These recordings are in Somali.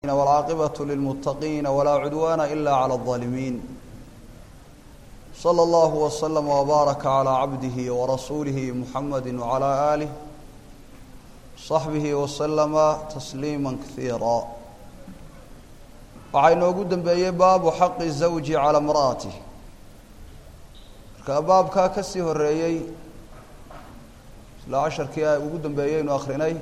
والعاقبة للمتقين ولا عدوان إلا على الظالمين صلى الله وسلم وبارك على عبده ورسوله محمد وعلى آله صحبه وسلم تسليما كثيرا waxaa inoogu dembeeyey baabu xaqi zawji calaa imra'atih marka baabkaa ka sii horeeyey isla casharkii a ugu dambeeyey aynu akrinay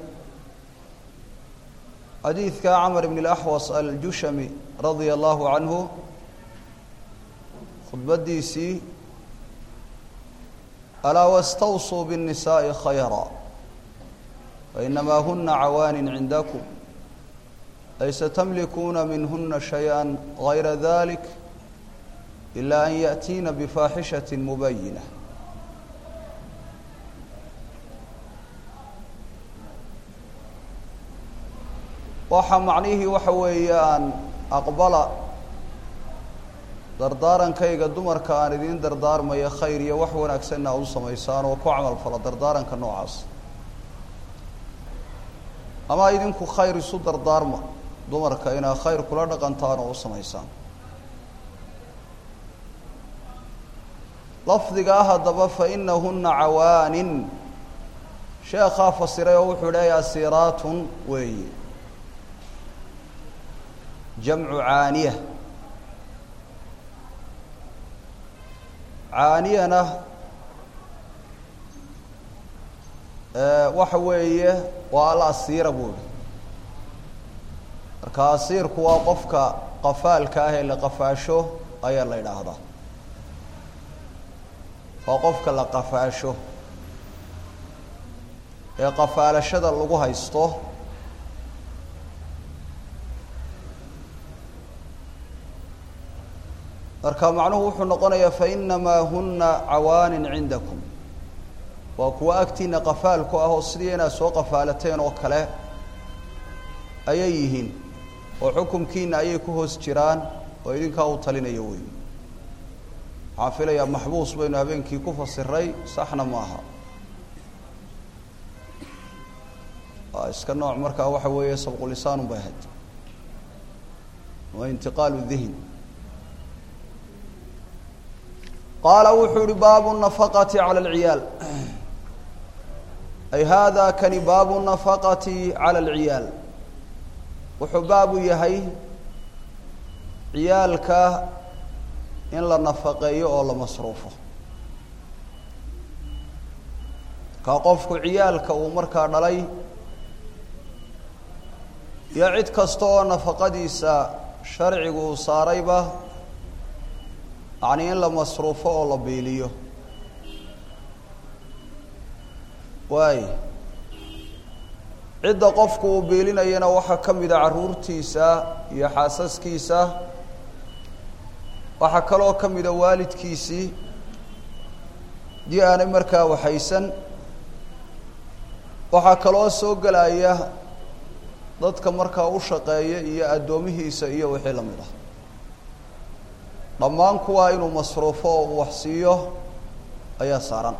xadiidka camar ibn اlaxwas aljushami radia allahu canhu khudbadiisii alaa wastawsuu bالnisaaءi khayra fainamaa huna cawaanin cindakum laysa tamlikuuna minhuna shayئa gayra dalik ila an yaأtiina bifaaxishaة mubayinة waxaa macnihii waxa weeyaan aqbala dardaarankayga dumarka aan idiin dardaarmaya khayr iyo wax wanaagsanna aad u samaysaan oo ku camal fala dardaaranka noocaas ama idinku khayr isu dardaarma dumarka inaad khayr kula dhaqantaan oo u samaysaan lafdiga ah haddaba fa inahuna cawaanin sheekhaa fasiray oo wuxuu idhi asiiraatun weeye jamcu caaniya caaniyana waxa weeye waa alasiira buuri marka asiirku waa qofka qafaalka ah ee la qafaasho ayaa la idhaahdaa waa qofka la qafaasho ee qafaalashada lagu haysto marka macnuhu wuxuu noqonayaa fainamaa huna cawaanin cindakum waa kuwa agtiina qafaalku ah oo sidii inaad soo qafaalateen oo kale ayay yihiin oo xukumkiina ayay ku hoos jiraan oo idinkaa u talinayo wey waxaan filayaa maxbuus baynu habeenkii ku fasiray saxna maaha waa iska nooc markaa waxa weeye sabqulisaan bay ahayd waa intiqaalu dihn qaala wuxuu uhi baabu nafaqati cala alciyaal ay hada kani baabu nafaqati cala alciyaal wuxuu baabu yahay ciyaalka in la nafaqeeyo oo la masruufo ka qofku ciyaalka uu markaa dhalay iyo cid kasta oo nafaqadiisa sharcigu uu saarayba yacni in la masruufo oo la biiliyo waay cidda qofku uu biilinayana waxaa ka mida carruurtiisa iyo xaasaskiisa waxaa kaloo ka mida waalidkiisii dii aanay markaa waxaysan waxaa kaloo soo gelaya dadka markaa u shaqeeya iyo addoomihiisa iyo wixii la mid ah dhammaan kuwaa inuu masruufo oo uu wax siiyo ayaa saaran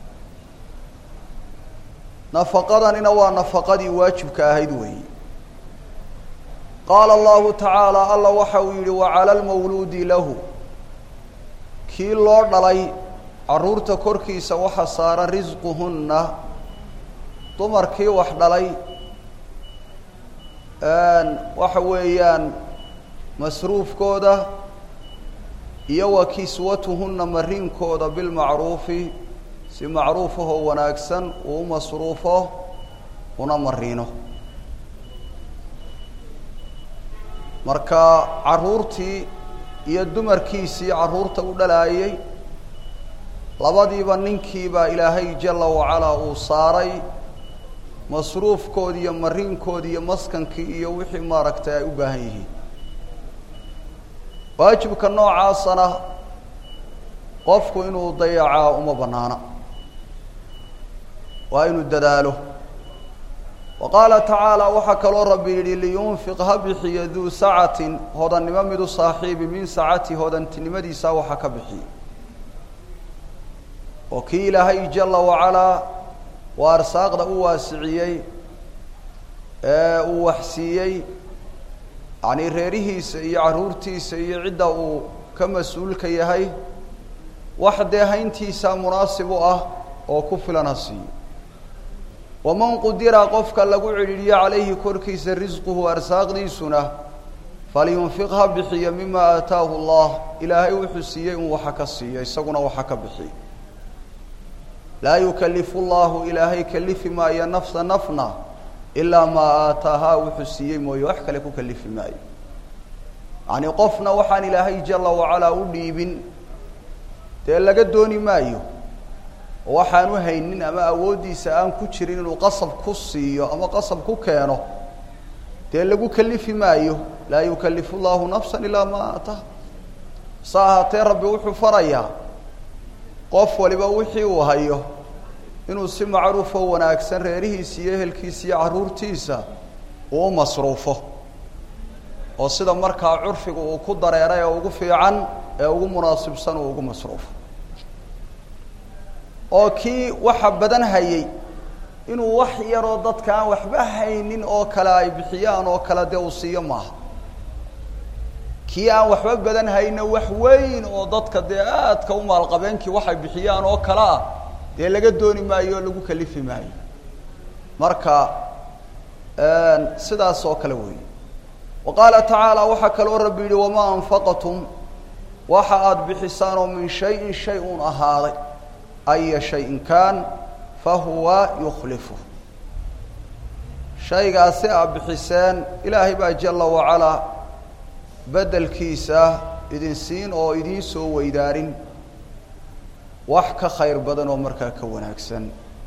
nafaqadanina waa nafaqadii waajibka ahayd weeyi qaala allahu tacaala alla waxa uu yidhi wacala lmawluudi lahu kii loo dhalay carruurta korkiisa waxa saaran risquhunna dumarkii wax dhalay waxa weeyaan masruufkooda iyo wa kiswatuhunna mariinkooda bilmacruufi si macruufahoo wanaagsan uu masruufo una mariino marka carruurtii iyo dumarkiisii carruurta u dhalaayay labadiiba ninkiibaa ilaahay jala wacalaa uu saaray masruufkoodi iyo mariinkoodi iyo maskankii iyo wixii maaragtay ay u baahan yihiin waajibka noocaasana qofku inuu dayacaa uma banaana waa inuu dadaalo wa qaala tacaala waxaa kaloo rabbi yidhi liyunfiq ha bixiyo duu sacatin hodannimo mid u saaxiibi min sacati hodantinimadiisa waxa ka bixiye oo kii ilaahay jala wacalaa waa arsaaqda u waasiciyey ee uu wax siiyey yacnii reerihiisa iyo carruurtiisa iyo cidda uu ka mas-uulka yahay wax dee hayntiisa munaasib u ah oo ku filan ha siiyo waman qudira qofka lagu cidhiidhiyo calayhi korkiisa risquhu arsaaqdiisuna falyunfiq ha bixiyo mima aataahu allah ilaahay wuxuu siiyey in waxa ka siiyo isaguna waxa ka bixiyo laa yukalifu llahu ilaahay kalifi maayo nafsa nafna ilaa maa aataahaa wuxuu siiyey mooye wax kale ku kalifi maayo yacnii qofna waxaan ilaahay jala wacalaa u dhiibin dee laga dooni maayo oo waxaan u haynin ama awooddiisa aan ku jirin inuu qasab ku siiyo ama qasab ku keeno dee lagu kalifi maayo laa yukalifu llahu nafsa ilaa maa aataaha sa ahaatee rabbi wuxuu farayaa qof waliba wixii uu hayo inuu si macruufo wanaagsan reerihiisa iyo ehelkiisa iyo carruurtiisa uu u masruufo oo sida markaa curfiga uu ku dareeray ee ugu fiican ee ugu munaasibsan uu ugu masruufo oo kii waxa badan hayay inuu wax yaroo dadka aan waxba haynin oo kale ay bixiyaan oo kale dee uu siiyo maaha kii aan waxba badan hayna wax weyn oo dadka dee aadka u maalqabeenkii waxay bixiyaan oo kale ah dee laga dooni maayo oo lagu kalifi maayo marka sidaas oo kale weeye wa qaala tacaala waxaa kaloo rabbi yihi wamaa anfaqatum waxa aada bixisaan oo min shayin shay un ahaaday aya shayin kaan fahuwa yukhlifu shaygaasi aad bixiseen ilaahay baa jala wacalaa beddelkiisa idin siin oo idiin soo weydaarin wax ka khayr badan oo markaa ka wanaagsan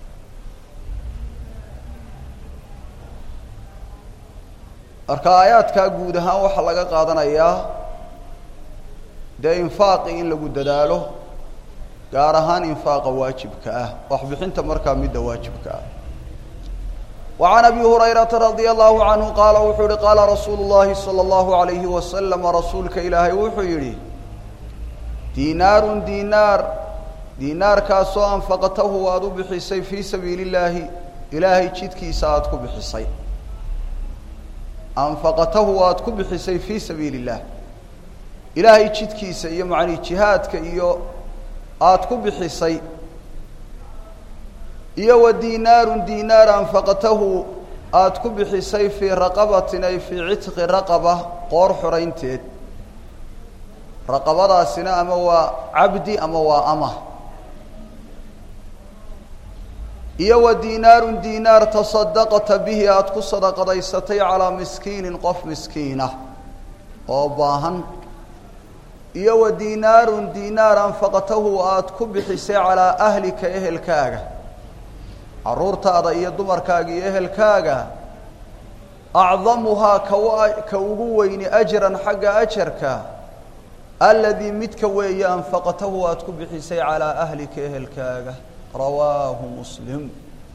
marka aayaadkaa guud ahaan waxaa laga qaadanayaa dee infaaqi in lagu dadaalo gaar ahaan infaaqa waajibka ah waxbixinta markaa midda waajibka ah وعن أبي هريرة رضي الله عنه قال وxuu hi قاaل رsuuل اللhi صلى الله عليه وسلم رasuulka ilaahay wuxuu yihi ديناar ديناar ديناarkaasoo أنفqtahu aad u bixisay fي sabiiل اللaahi ilaahay jidkiisa aad ku bixisay أنفqtahu aad ku bixisay fي sabiiل الlah ilaahay jidkiisa iyo mعnii جihaadka iyo aad ku bixisay iyo wa diinaarun diinaar anfaqtahu aada ku bixisay fii raqabatin ay fii citqi raqaba qoor xoraynteed raqabadaasina ama waa cabdi ama waa ama iyo wa diinaarun diinaar tasadaqta bihi aada ku sadaqadaysatay calaa miskiinin qof miskiina oo baahan iyo wa diinaarun diinaar anfaqtahu aada ku bixisay calaa ahlika ehelkaaga carruurtaada iyo dumarkaaga iyo ehelkaaga acdamuhaa kawa ka ugu weyni ajran xagga ajarka aladii midka weeye anfaqtahu aada ku bixisay calaa ahlika ehelkaaga rawaahu muslim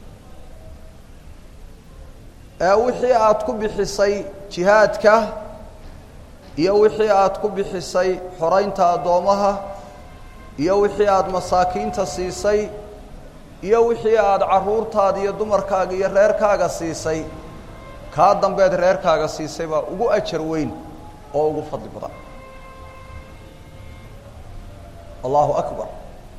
ee wixii aada ku bixisay jihaadka iyo wixii aada ku bixisay xoraynta addoomaha iyo wixii aada masaakiinta siisay iyo wixii aada carruurtaada iyo dumarkaaga iyo reerkaaga siisay kaa dambeed reerkaaga siisay baa ugu ajar weyn oo ugu fadli badan allahu akbar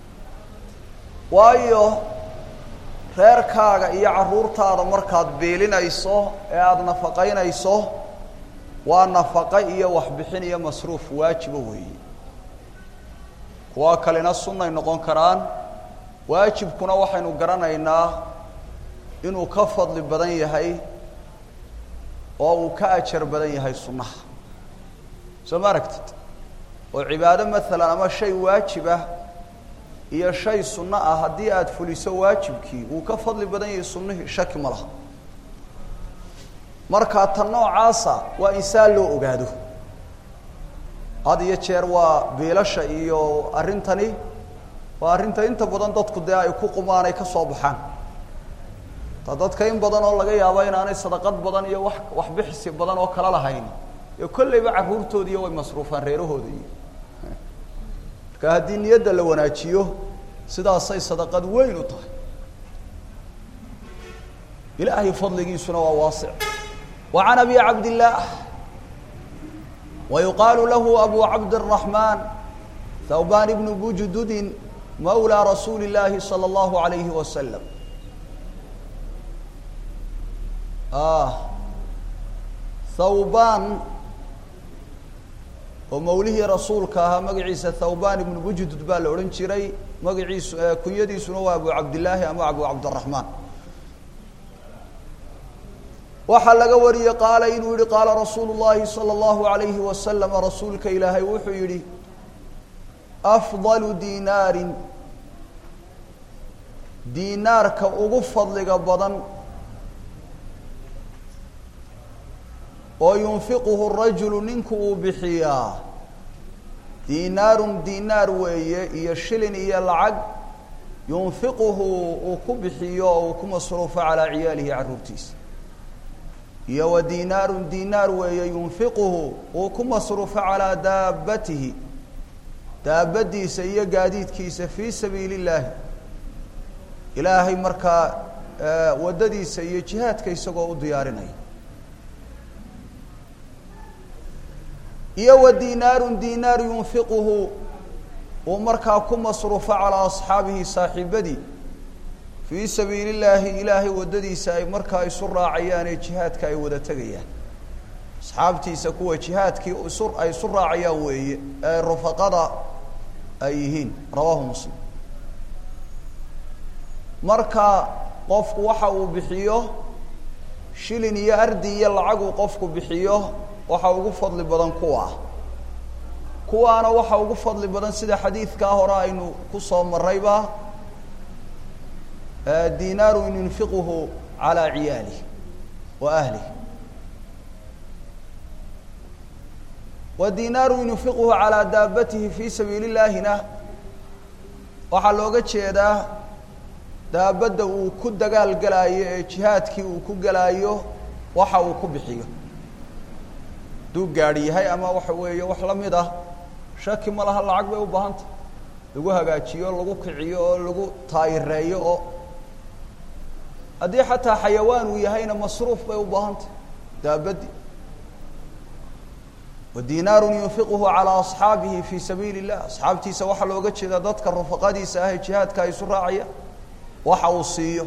waayo reerkaaga iyo carruurtaada markaad biilinayso ee aada nafaqaynayso waa nafaqo iyo waxbixin iyo masruuf waajiba weeye kuwa kalena sunnay noqon karaan waajibkuna waxaynu garanaynaa inuu ka fadli badan yahay oo uu ka ajar badan yahay sunnaha soo ma aragtid oo cibaado maalan ama shay waajibah iyo shay sunno ah haddii aada fuliso waajibkii wuu ka fadli badan yahay sunnihii shaki ma laha markaa tan noocaasa waa insaan loo ogaado had iyo jeer waa biilasha iyo arrintani waa arrinta inta badan dadku dee ay ku qumaan ay ka soo baxaan ta dadka in badan oo laga yaabo inaanay sadaqad badan iyo wax waxbixisi badan oo kala lahayn ee kolleyba carruurtoodiiyo way masruufaan reerahooda iyo marka haddii niyadda la wanaajiyo sidaasay sadaqad weyn u tahay ilaahay fadligiisuna waa waasic wa can abi cabdillaah ويuqaaل lahu أbu cabdالرaحman thوban بن bujududi mawlى rasuuli الlahi slى الlahu عalayhi waslم thawban oo mawlihii rasuulka ahaa magaciisa thawban ibnu bujudud baa la odhan jiray magaciisu kunyadiisuna waa abu cabdillaahi ama abu cabdiraxmaan waxaa laga wariyey qaala inuu yihi qaala rasuulu llahi salى اllahu alayhi wasalam rasuulka ilaahay wuxuu yihi afdalu dinaarin diinaarka ugu fadliga badan oo yunfiquhu rajulu ninku uu bixiyaa diinaarun diinaar weeye iyo shilin iyo lacag yunfiquhu uu ku bixiyo oo uu ku masruufo calaa ciyaalihi carruurtiisa iyo wa diinaarun diinaar weeye yunfiquhu uu ku masruufo calaa daabatihi daabadiisa iyo gaadiidkiisa fii sabiili illaahi ilaahay markaa waddadiisa iyo jihaadka isagoo u diyaarinaya iyo wa diinaarun diinaar yunfiquhu uu markaa ku masruufo calaa asxaabihi saaxiibadii fii sabiili illaahi ilaahay waddadiisa ay markaa isu raacayaan ee jihaadka ay wada tegayaan asxaabtiisa kuwa jihaadkii isu ay isu raacayaan weeye ee rufaqada ay yihiin rawaahu muslim marka qofku waxa uu bixiyo shilin iyo ardi iyo lacag uu qofku bixiyo waxa ugu fadli badan kuwa kuwaana waxa ugu fadli badan sida xadiidkaa hore aynu kusoo marayba dinaaru yunfiquhu calaa ciyaalih wa ahlih wa dinaaru yunfiquhu calaa daabatihi fii sabiili illaahina waxaa looga jeedaa daabadda uu ku dagaal gelaayo ee jihaadkii uu ku gelaayo waxa uu ku bixiyo hadduu gaadhi yahay ama waxa weeye wax la mid ah shaki ma laha lacag bay u baahantah lagu hagaajiyo lagu kiciyo oo lagu taayireeyo oo haddii xataa xayawaan uu yahayna masruuf bay u baahantah daabaddi wa dinaarun yunfiquhu calaa asxaabihi fii sabiili illah asxaabtiisa waxaa looga jeedaa dadka rufaqadiisa ah ee jihaadka ay isu raacaya waxa uu siiyo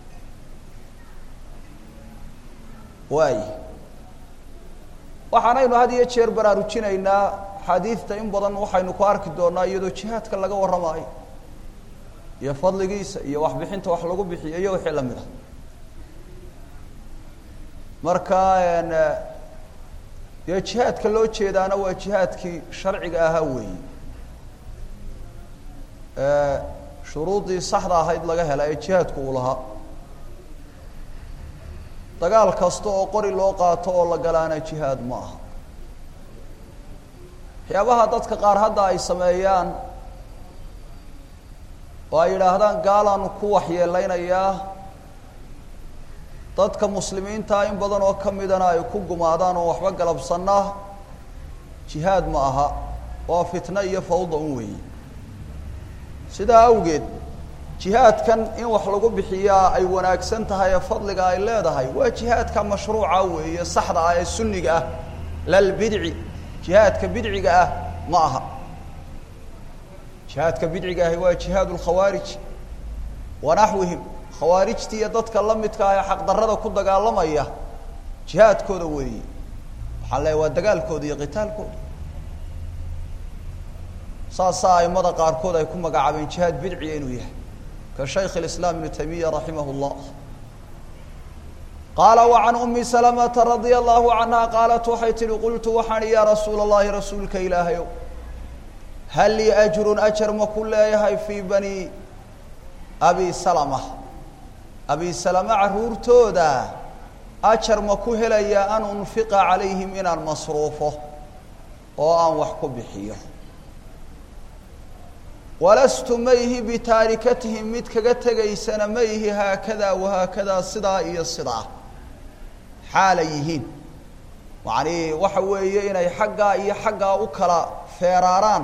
waay waxaanaynu had iyo jeer baraarujinaynaa xaadiidta in badan waxaynu ku arki doonaa iyadoo jihaadka laga warramaayo iyo fadligiisa iyo waxbixinta wax lagu bixiyo iyo wixii lamid ah marka dee jihaadka loo jeedaana waa jihaadkii sharciga ahaa weeyi shuruuddii saxda ahayd laga hela ee jihaadku uu lahaa dagaal kasta oo qori loo qaato oo la galaana jihaad ma aha waxyaabaha dadka qaar hadda ay sameeyaan oo ay yidhaahdaan gaalaanu ku waxyeeleynayaa dadka muslimiintaa in badan oo ka midana ay ku gumaadaan oo waxba galabsanna jihaad ma aha waa fitno iyo fawda un weeye sidaa awgeed jihaadkan in wax lagu bixiyaa ay wanaagsan tahay ee fadliga ay leedahay waa jihaadka mashruuca weeye saxda ah ee sunniga ah lalbidci jihaadka bidciga ah ma aha jihaadka bidciga ahi waa jihaad lkhawaarij wa naxwihim khawaarijta iyo dadka la midka ah ee xaqdarrada ku dagaalamaya jihaadkooda weeye waxaan leeyahy waa dagaalkooda iyo qitaalkooda saasaa aimada qaarkood ay ku magacaabeen jihaad bidciya inuu yahay ka shaykh اiسlاm iبn تaymiya raximah الlah qaala وعan أmi سلمةa radي الlahu عanha qaalat waxay tihi qultu waxaan ya rasuul الlahi rasuulka ilaahayow hal lii أjru أjar ma ku leeyahay fii bani abi salmة abi salama caruurtooda ajar ma ku helaya an unfiqa calayhim inaan masruufo oo aan wax ku bixiyo walastu mayhi bitaarikatihim mid kaga tegaysana mayhi haakadaa wahaakadaa sidaa iyo sidaa xaalay yihiin macnii waxa weeye inay xaggaa iyo xaggaa u kala feeraaraan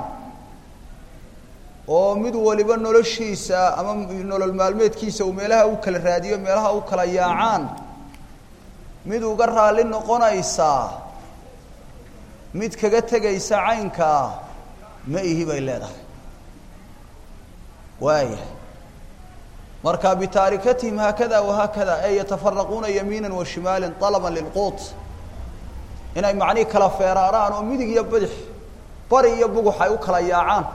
oo mid waliba noloshiisa ama nolol maalmeedkiisa uu meelaha u kala raadiyo meelaha u kala yaacaan mid uga raalli noqonaysaa mid kaga tegaysa caynkaa ma ihi bay leedahay waaya marka bitaarikatihim haakada wahaakada ee yatafaraquuna yamiina wa shimaala طalaba lilquut inay macnihii kala feeraaraan oo midig iyo bidix bari iyo bugux ay u kala yaacaan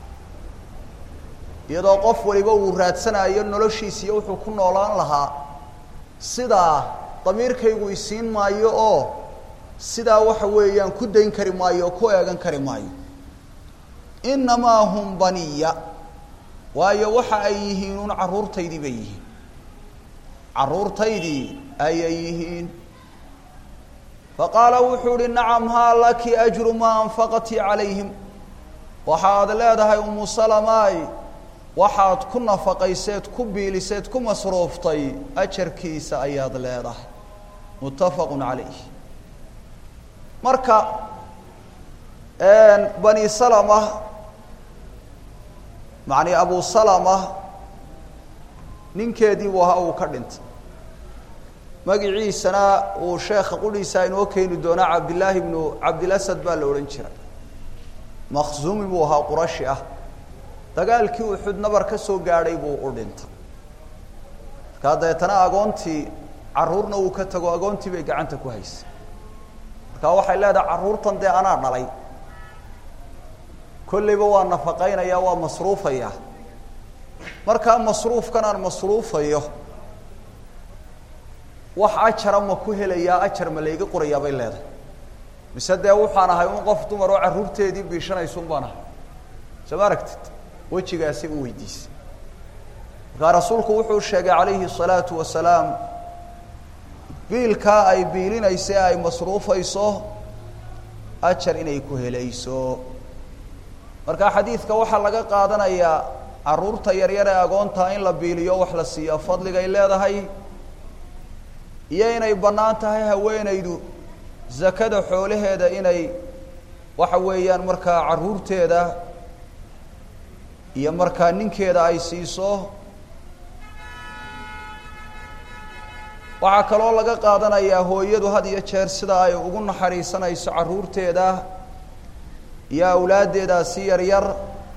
iyadoo qof waliba uu raadsanayo noloshiisa iyo wuxuu ku noolaan lahaa sidaa damiirkaygu isiin maayo oo sidaa waxa weeyaan ku dayn kari maayo oo ku eegan kari maayo inamaa hum baniya waayo waxa ay yihiin un carruurtaydii bay yihiin carruurtaydii ayay yihiin faqaala wuxuu uhi nacam haa laki ajru maa anfaqatii calayhim waxaad leedahay umu salamaay waxaad ku nafaqayseed ku biiliseed ku masruuftay ajarkiisa ayaad leedahay muttafaqu calayh marka bani salama macni abu salama ninkeedii buu ahaa uu ka dhintay magiciisana uu sheekha qudhiisa inoo keeni doonaa cabdillaahi bnu cabdilasad baa la odhan jiray makhzuumi buu ahaa qurashi ah dagaalkii uxud nabar ka soo gaadhay buu u dhintay markaa dabeetana agoontii carruurna uu ka tago agoontii bay gacanta ku haysay markaa waxay leedahay carruurtan dee anaa dhalay kollayba waa nafaqaynaya waa masruufaya markaa masruufkan aan masruufayo wax ajara ma ku helayaa ajar ma layga qorayaa bay leedahay mise dee waxaan ahay un qof dumar oo carruurteedii biishanaysun baan ahay soo ma aragtid wejigaasi u weydiisay markaa rasuulku wuxuu sheegay calayhi الsalaatu wasalaam biilkaa ay biilinayso ee ay masruufayso ajar inay ku helayso marka xadiidka waxaa laga qaadanayaa carruurta yaryar ee agoontaa in la biiliyo wax la siiyo fadligay leedahay iyo inay bannaan tahay haweenaydu zakada xoolaheeda inay waxa weeyaan markaa carruurteeda iyo markaa ninkeeda ay siiso waxaa kaloo laga qaadanayaa hooyadu had iyo jeer sida ay ugu naxariisanayso carruurteeda iyo awlaaddeedaasi yaryar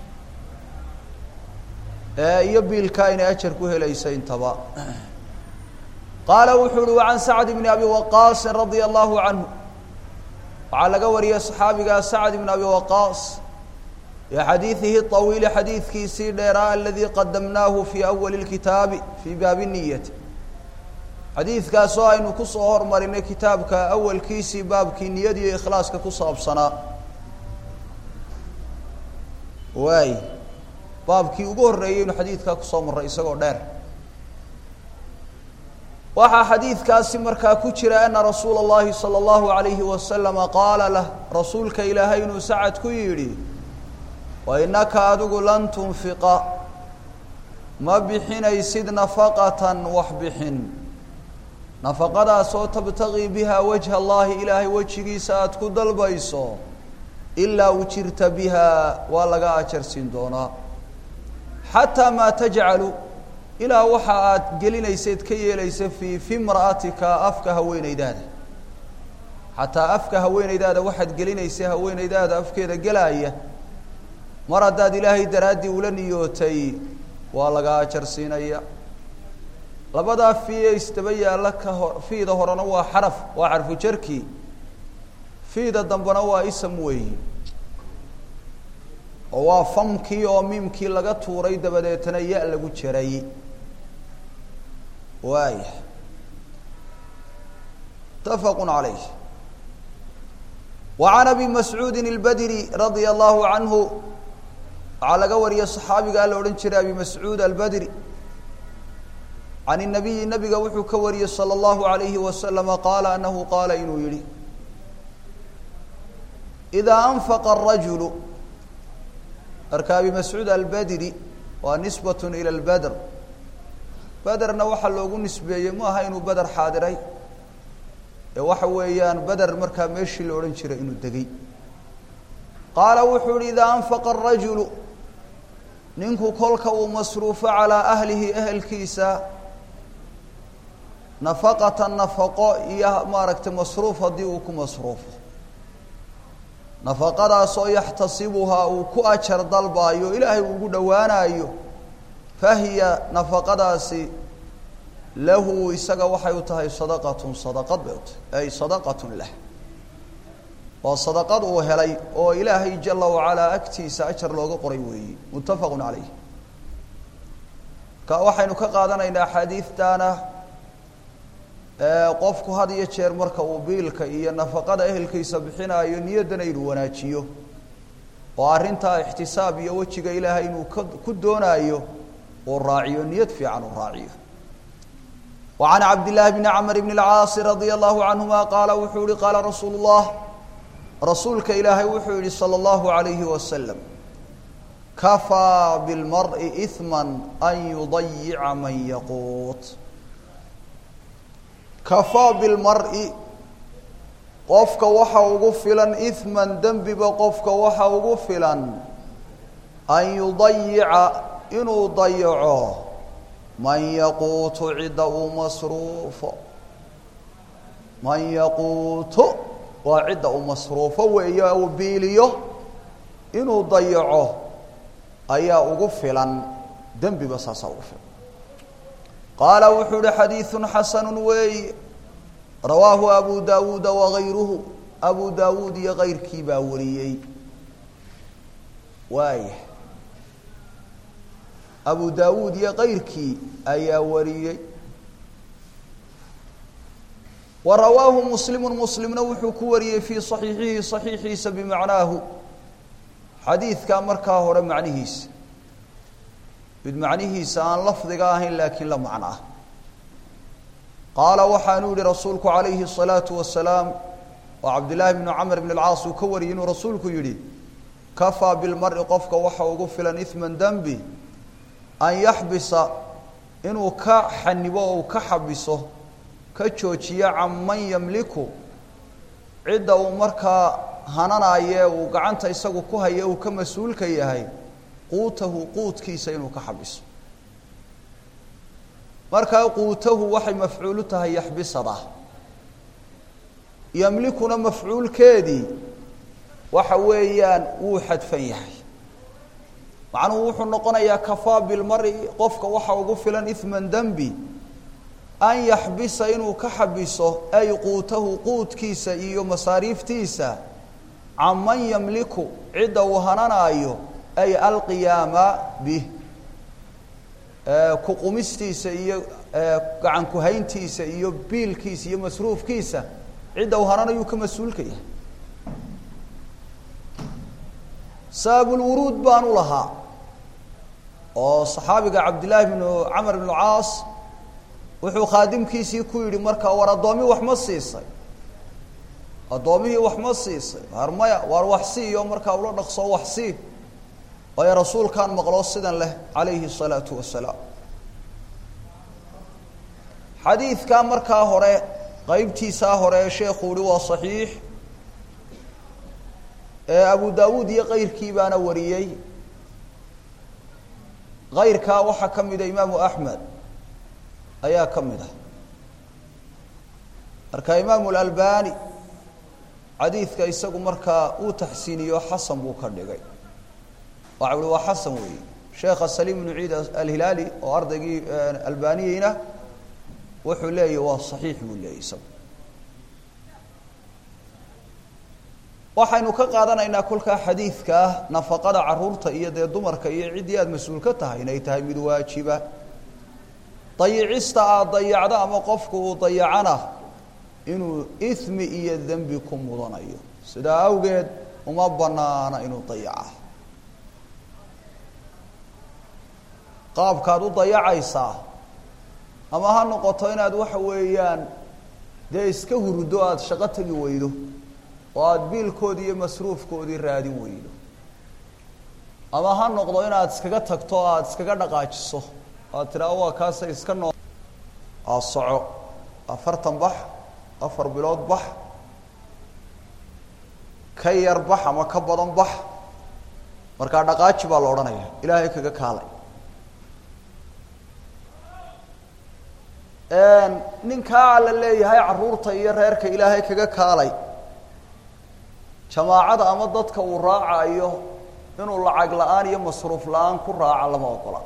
iyo biilka inay ajar ku helayso intaba qaala wuxuu uhi wacan sacd bni abi waqaasin radia allahu canhu waxaa laga wariyey saxaabigaa sacd ibn abi waqaas bi xadiidihi طawiili xadiidkiisii dheeraa aladii qadamnaahu fii awali اlkitaabi fii baabi niyati xadiidkaasoo aynu kusoo hormarinay kitaabka awalkiisii baabkii niyadiiyo ikhlaaska ku saabsanaa waay baabkii ugu horreeyeynu xadiidkaa kusoo marray isagoo dheer waxaa xadiidkaasi markaa ku jira ana rasuula اllahi salى اllahu alayhi wasalama qaala lah rasuulka ilaahay inuu sacad ku yidhi wa inaka adigu lan tunfiqa ma bixinaysid nafaqatan wax bixin nafaqadaasoo tabtagii biha wajha allahi ilaahay wejigiisa aada ku dalbayso ilaa ujirta biha waa laga ajarsiin doonaa xataa maa tajcalu ilaa waxa aad gelinayseed ka yeelaysa fii fi mra'atika afka haweenaydaada xataa afka haweenaydaada waxaad gelinaysa haweenaydaada afkeeda gelaaya mar haddaad ilaahay daraaddii ula niyootay waa laga ajarsiinaya labadaa fiiye isdaba yaalla ka ho fiida horena waa xaraf waa xarfu jarki fiida dambena waa isam weeyi oo waa famkii oo miimkii laga tuuray dabadeetana ya lagu jaray waaya mutafaqu calayh wa can abi mascuudin اlbadri radia allahu canhu waxaa laga wariyay صaxaabigaa la odhan jiray abi mascuud albadri can الnabiyi nabiga wuxuu ka wariyey salى اllahu عalayhi wasalama qaala anahu qaala inuu yihi إidaa anfaqa الrajulu marka abi mascuud albadri waa nisbaة ilى اlbadr bederna waxaa loogu nisbeeyey ma aha inuu beder xaadiray ee waxa weeyaan beder markaa meeshii la odhan jiray inuu degay qaala wuxuu yihi idaa anfaqa الrajulu ninku kolka uu masruufo calىa ahlihi ehelkiisa nafaqata nafaqo iyo maaragtay masruuf haddii uu ku masruufo nafaqadaasoo yaxtasibuhaa uu ku ajar dalbaayo ilaahay uu ugu dhowaanayo fahiya nafaqadaasi lahu isaga waxay u tahay sadaqatun sadaqad bay u tahay ay sadaqatun lah waa sadaqad uu helay oo ilaahay jala wacalaa agtiisa ajar looga qoray weeye muttafaqun calayh ka waxaynu ka qaadanaynaa axaadiidtaana qofku had iyo jeer marka uu biilka iyo nafaqada ehelkiisa bixinaayo niyaddana inuu wanaajiyo oo arrintaa ixtisaab iyo wejiga ilaahay inuu ka ku doonaayo uu raaciyo niyad fiican uu raaciyo wa can cabdillaahi bni camr bni اlcaasi radia allahu canhuma qaala wuxuu yihi qaala rasuulu اllah rasuulka ilaahay wuxuu yihi salى اllahu alayhi wasalam kafaa bilmari ihma an yudayica man yaquut kafaa bilmari qofka waxa ugu filan ihman dembiba qofka waxa ugu filan an yudayica inuu dayaco man yaquutu cidda uu masruufo man yaquutu waa cidda uu masruufo weeye uu biiliyo inuu dayaco ayaa ugu filan dembiba saasaa ugu filan qaala wuxuu uhi xadiiثu xasanu weey rawaahu abu dawuuda wagayruhu abu dawuud iyo kayrkii baa wariyey waaya abu dawuud iyo kayrkii ayaa wariyey wa rawaahu muslimu muslimna wuxuu ku wariyey fii صaxiixihi صaxiixiisa bimacnaahu xadiidkaa markaa hore macnihiisa mid macnihiisa aan lafdiga ahayn laakiin la macno ah qaala waxaanuu yihi rasuulku calayhi الsalaatu wasalaam oo cabdillaahi bnu camr bn اlcaas uu ka wariyey inuu rasuulku yihi kafaa bilmari qofka waxa ugu filan ihman dembi an yaxbisa inuu ka xanibo oo uu ka xabiso ka joojiyo can man yamliku cidda uu markaa hananaye uu gacanta isagu ku haye uu ka mas-uulka yahay quutahu quudkiisa inuu ka xabiso markaa quutahu waxay mafcuulu tahay yaxbisada yamlikuna mafcuulkeedii waxa weeyaan wuu xadfan yahay macnuhu wuxuu noqonayaa kafaa bilmari qofka waxa ugu filan ihman dembi an yaxbisa inuu ka xabiso ay quutahu quudkiisa iyo masaariiftiisa can man yamliku cidda uu hananaayo ay alqiyaama bih kuqumistiisa iyo gacan kuhayntiisa iyo biilkiisa iyo masruufkiisa cidda uu hananayuu ka mas-uulka yahay sababulwuruud baanu lahaa oo saxaabiga cabdillaahi bnu camr bnu caas wuxuu khaadimkiisii ku yidhi markaa war addoomi wax ma siisay addoomihii wax ma siisay waar maya waar wax siiyo markaa ula dhaqso wax sii waayo rasuulkaan maqloo sidan leh calayhi الsalaatu wasalaam xadiidkaa markaa hore qeybtiisaa hore ee sheekhu uhi waa صaxiix ee abu dawuud iyo kayrkii baana wariyey kayrkaa waxaa ka mida imaamu axmed ayaa ka mid ah marka imaamu اlalbani xadiidka isagu markaa uu taxsiiniyo xasan buu ka dhigay waxa uhi waa xasan weeye sheekha saliim bnu ciid alhilaali oo ardaygii albaniyeyna wuxuu leeyahy waa صaxiix buu leeyay isagu waxaynu ka qaadanaynaa kolkaa xadiidkaa nafaqada caruurta iyo dee dumarka iyo ciddii aada mas-uul ka tahay inay tahay mid waajiba dayicista aada dayacdo ama qofku uu dayacana inuu ismi iyo dembi ku mudanayo sidaa awgeed uma banaana inuu dayaca qaabkaad u dayacaysaa ama ha noqoto inaad waxa weeyaan dee iska hurdo aada shaqo tegi weydo oo aada biilkoodii iyo masruufkoodii raadin weydo ama ha noqdo inaad iskaga tagto o aada iskaga dhaqaajiso aad tidhaha waa kaasay iska noo aa soco afartan bax afar bilood bax ka yar bax ama ka badan bax markaa dhaqaaji baa la odhanaya ilaahay kaga kaalay ninkaa la leeyahay caruurta iyo reerka ilaahay kaga kaalay jamaacada ama dadka uu raacayo inuu lacag la-aan iyo masruuf la-aan ku raaca lama ogola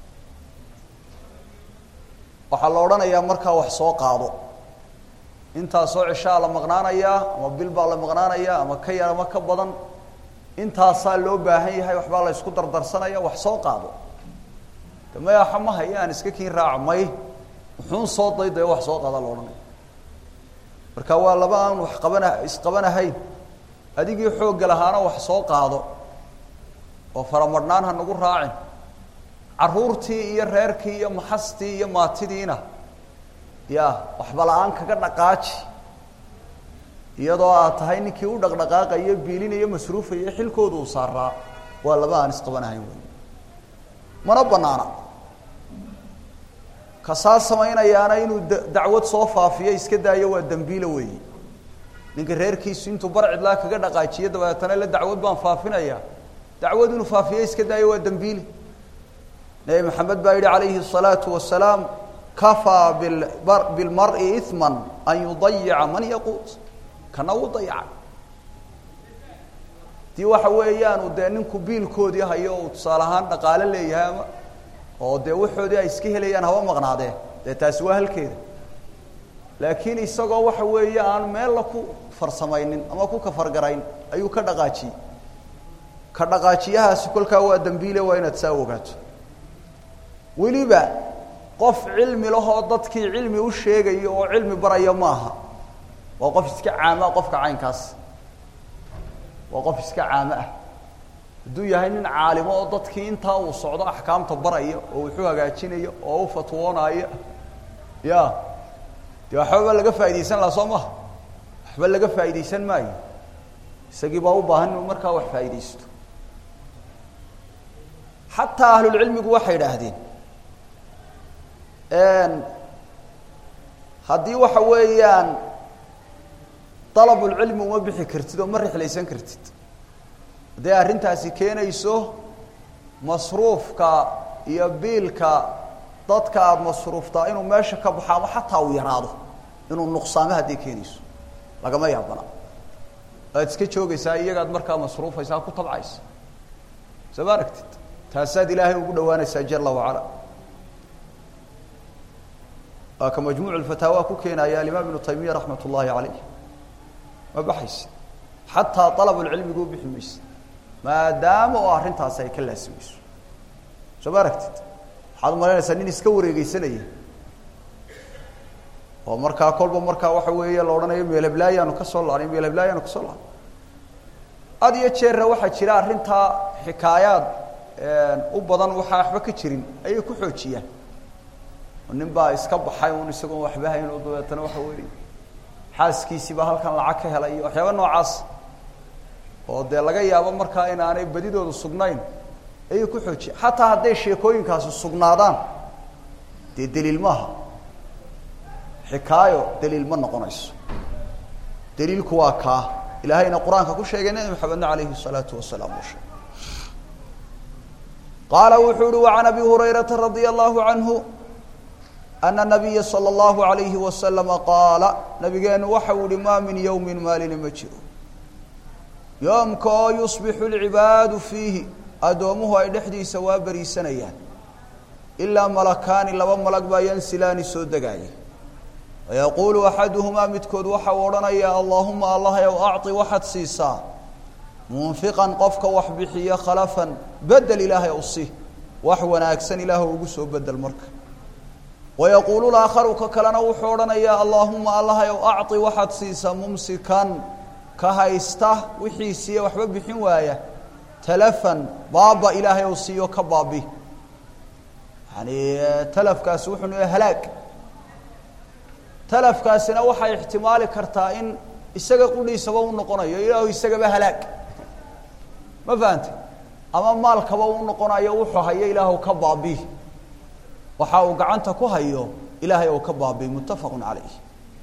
waxaa la odhanayaa markaa wax soo qaado intaasoo cishaa la maqnaanayaa ama bil baa la maqnaanayaa ama ka yar ama ka badan intaasaa loo baahan yahay waxbaa la isku dardarsanaya wax soo qaado de mayaxa ma haya aan iska kiin raaca may muxuun soo daydayo wax soo qaada la odhanaya marka waa laba aan wax qabana isqabanahayn adigii xoogga lahaana wax soo qaado oo faramadhnaan ha nagu raacin carruurtii iyo reerkii iyo maxastii iyo maatidiina ya waxba la-aan kaga dhaqaaji iyadoo aad tahay ninkii u dhaqdhaqaaqayo biilinayo masruufayo xilkooda uu saaraa waa laba aan isqabanahayn wey mana banaana kasaa samaynayaana inuu dacwad soo faafiyo iska daayo waa dembiile weeyi ninka reerkiisu intuu bar cidlaa kaga dhaqaajiyo dabeetana la dacwad baan faafinaya dacwad inuu faafiyo iska daayo waa dembiile nebi maxamed baa yihi calayhi الsalaatu wasalaam kafaa bilmari iثma an yudayica man yaquut kana uu dayaca dii waxa weeyaanu dee ninku biilkoodii hayo uu tusaale ahaan dhaqaalo leeyahay ama oo dee waxoodii ay iska helayaan haba maqnaadee dee taasi waa halkeeda laakiin isagoo waxa weeye aan meella ku farsamaynin ama ku kafargarayn ayuu ka dhaqaajiyey ka dhaqaajiyahaasi kolkaa waa dembiile waa inaad saa ogaato weliba qof cilmi lahoo dadkii cilmi u sheegayo oo cilmi baraya ma aha waa qof iska caamo ah qofka caynkaas waa qof iska caamo ah hadduu yahay nin caalimo oo dadkii intaa uu socdo axkaamta baraya oo wuxuu hagaajinayo oo u fatwoonaayo ya dee waxbaba laga faa'idaysan laha soo maha waxba laga faa'idaysan maayo isagii baa u baahan inuu markaa wax faa'idaysto xataa ahlulcilmigu waxay idhaahdeen haddii waxa weeyaan dalabulcilmi uma bixi kartid oo ma rixlaysan kartid hadday arrintaasi keenayso masruufka iyo biilka dadka aada masruuftaa inuu meesha ka baxo ama xataa uu yaraado inuu nuqsaamo hadday keenayso lagama yaabana waad iska joogaysaa iyagaad markaa masruufaysaa ku tabcaysa soo ma aragtid taasaad ilaahay ugu dhawaanaysaa jala wacala waa ka majmuuc lfataawa ku keenaya alimaam ibnu taymiya raxmat ullaahi calayh ma baxaysa xataa alabulcilmigu u bixi maysa maadaama oo arrintaasi ay ka laasimayso soo ma aragtid waxaad umalaynaysaa nin iska wareegeysanaya oo markaa kolba markaa waxa weeye la odhanayo meelheblaayaanu ka soo laanay meelheblaayaanu kasoo laanay had iyo jeerna waxaa jira arrintaa xikaayaad u badan waxaa waxba ka jirin ayay ku xoojiyaan nin baa iska baxay un isagoon waxba hayn oo dabeetana waxa weeye xaaskiisiibaa halkan lacag ka helay iyo waxyaaba noocaas oo dee laga yaabo markaa inaanay badidoodu sugnayn ayay ku xoojiya xataa hadday sheekooyinkaasi sugnaadaan dee daliil maaha xikaayo daliil ma noqonayso daliilku waa kaa ilaahayna qur-aanka ku sheegay nebi maxamedna alayhi الsalaatu wasalaam uu sheegay qaala wuxuu uhi وعan abi hurayrata radي الlahu عanhu ana الnabiya slى الlahu عalayhi waslama qaala nabigeenu waxa uu ihi ma min ywmi maalina ma jiro yoomka oo yusbixu اlcibaadu fiihi addoomuhu ay dhexdiisa waa beriisanayaan ilaa malakaani laba malag baa yansilaani soo degaaya wayaquulu axaduhumaa midkood waxa uu odhanayaa allaahuma allahyow acطi waxaad siisaa munfiqan qofka wax bixiya khalafan bedel ilaahay ow si wax wanaagsan ilaah ugu soo bedel marka wayaquulu laakharu ka kalena wuxuu odhanayaa allaahuma allahyow acطi waxaad siisaa mumsikan ka haysta wixiisiiya waxba bixin waaya talafan baaba ilaahay ow siiyo ka baabi yani talafkaasi wuxuu noo halaag talafkaasina waxay ixtimaali kartaa in isaga qudhiisaba u noqonayo ilaahu isagaba halaag ma fahante ama maalkaba u noqonayo wuxuu hayo ilaahu ka baabi waxa uu gacanta ku hayo ilaahay ou ka baabi muttafaqu calayh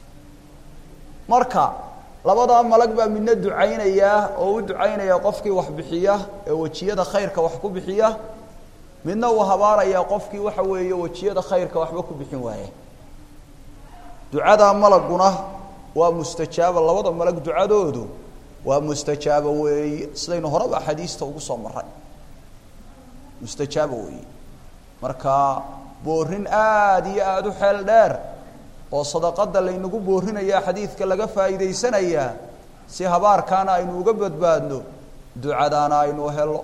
marka labadaa malag baa midna ducaynayaa oo u ducaynaya qofkii wax bixiya ee wejiyada khayrka wax ku bixiya midna uu habaarayaa qofkii waxa weeye wejiyada khayrka waxba ku bixin waaya ducadaa malaguna waa mustajaaba labada malag ducadoodu waa mustajaabo weeye sidaynu horeba axaadiista ugu soo maray mustajaabo weeye marka boorin aada iyo aada u xeel dheer oo sadaqada laynagu boorinaya xadiidka laga faa'iidaysanayaa si habaarkaana aynu uga badbaadno ducadaana aynu helo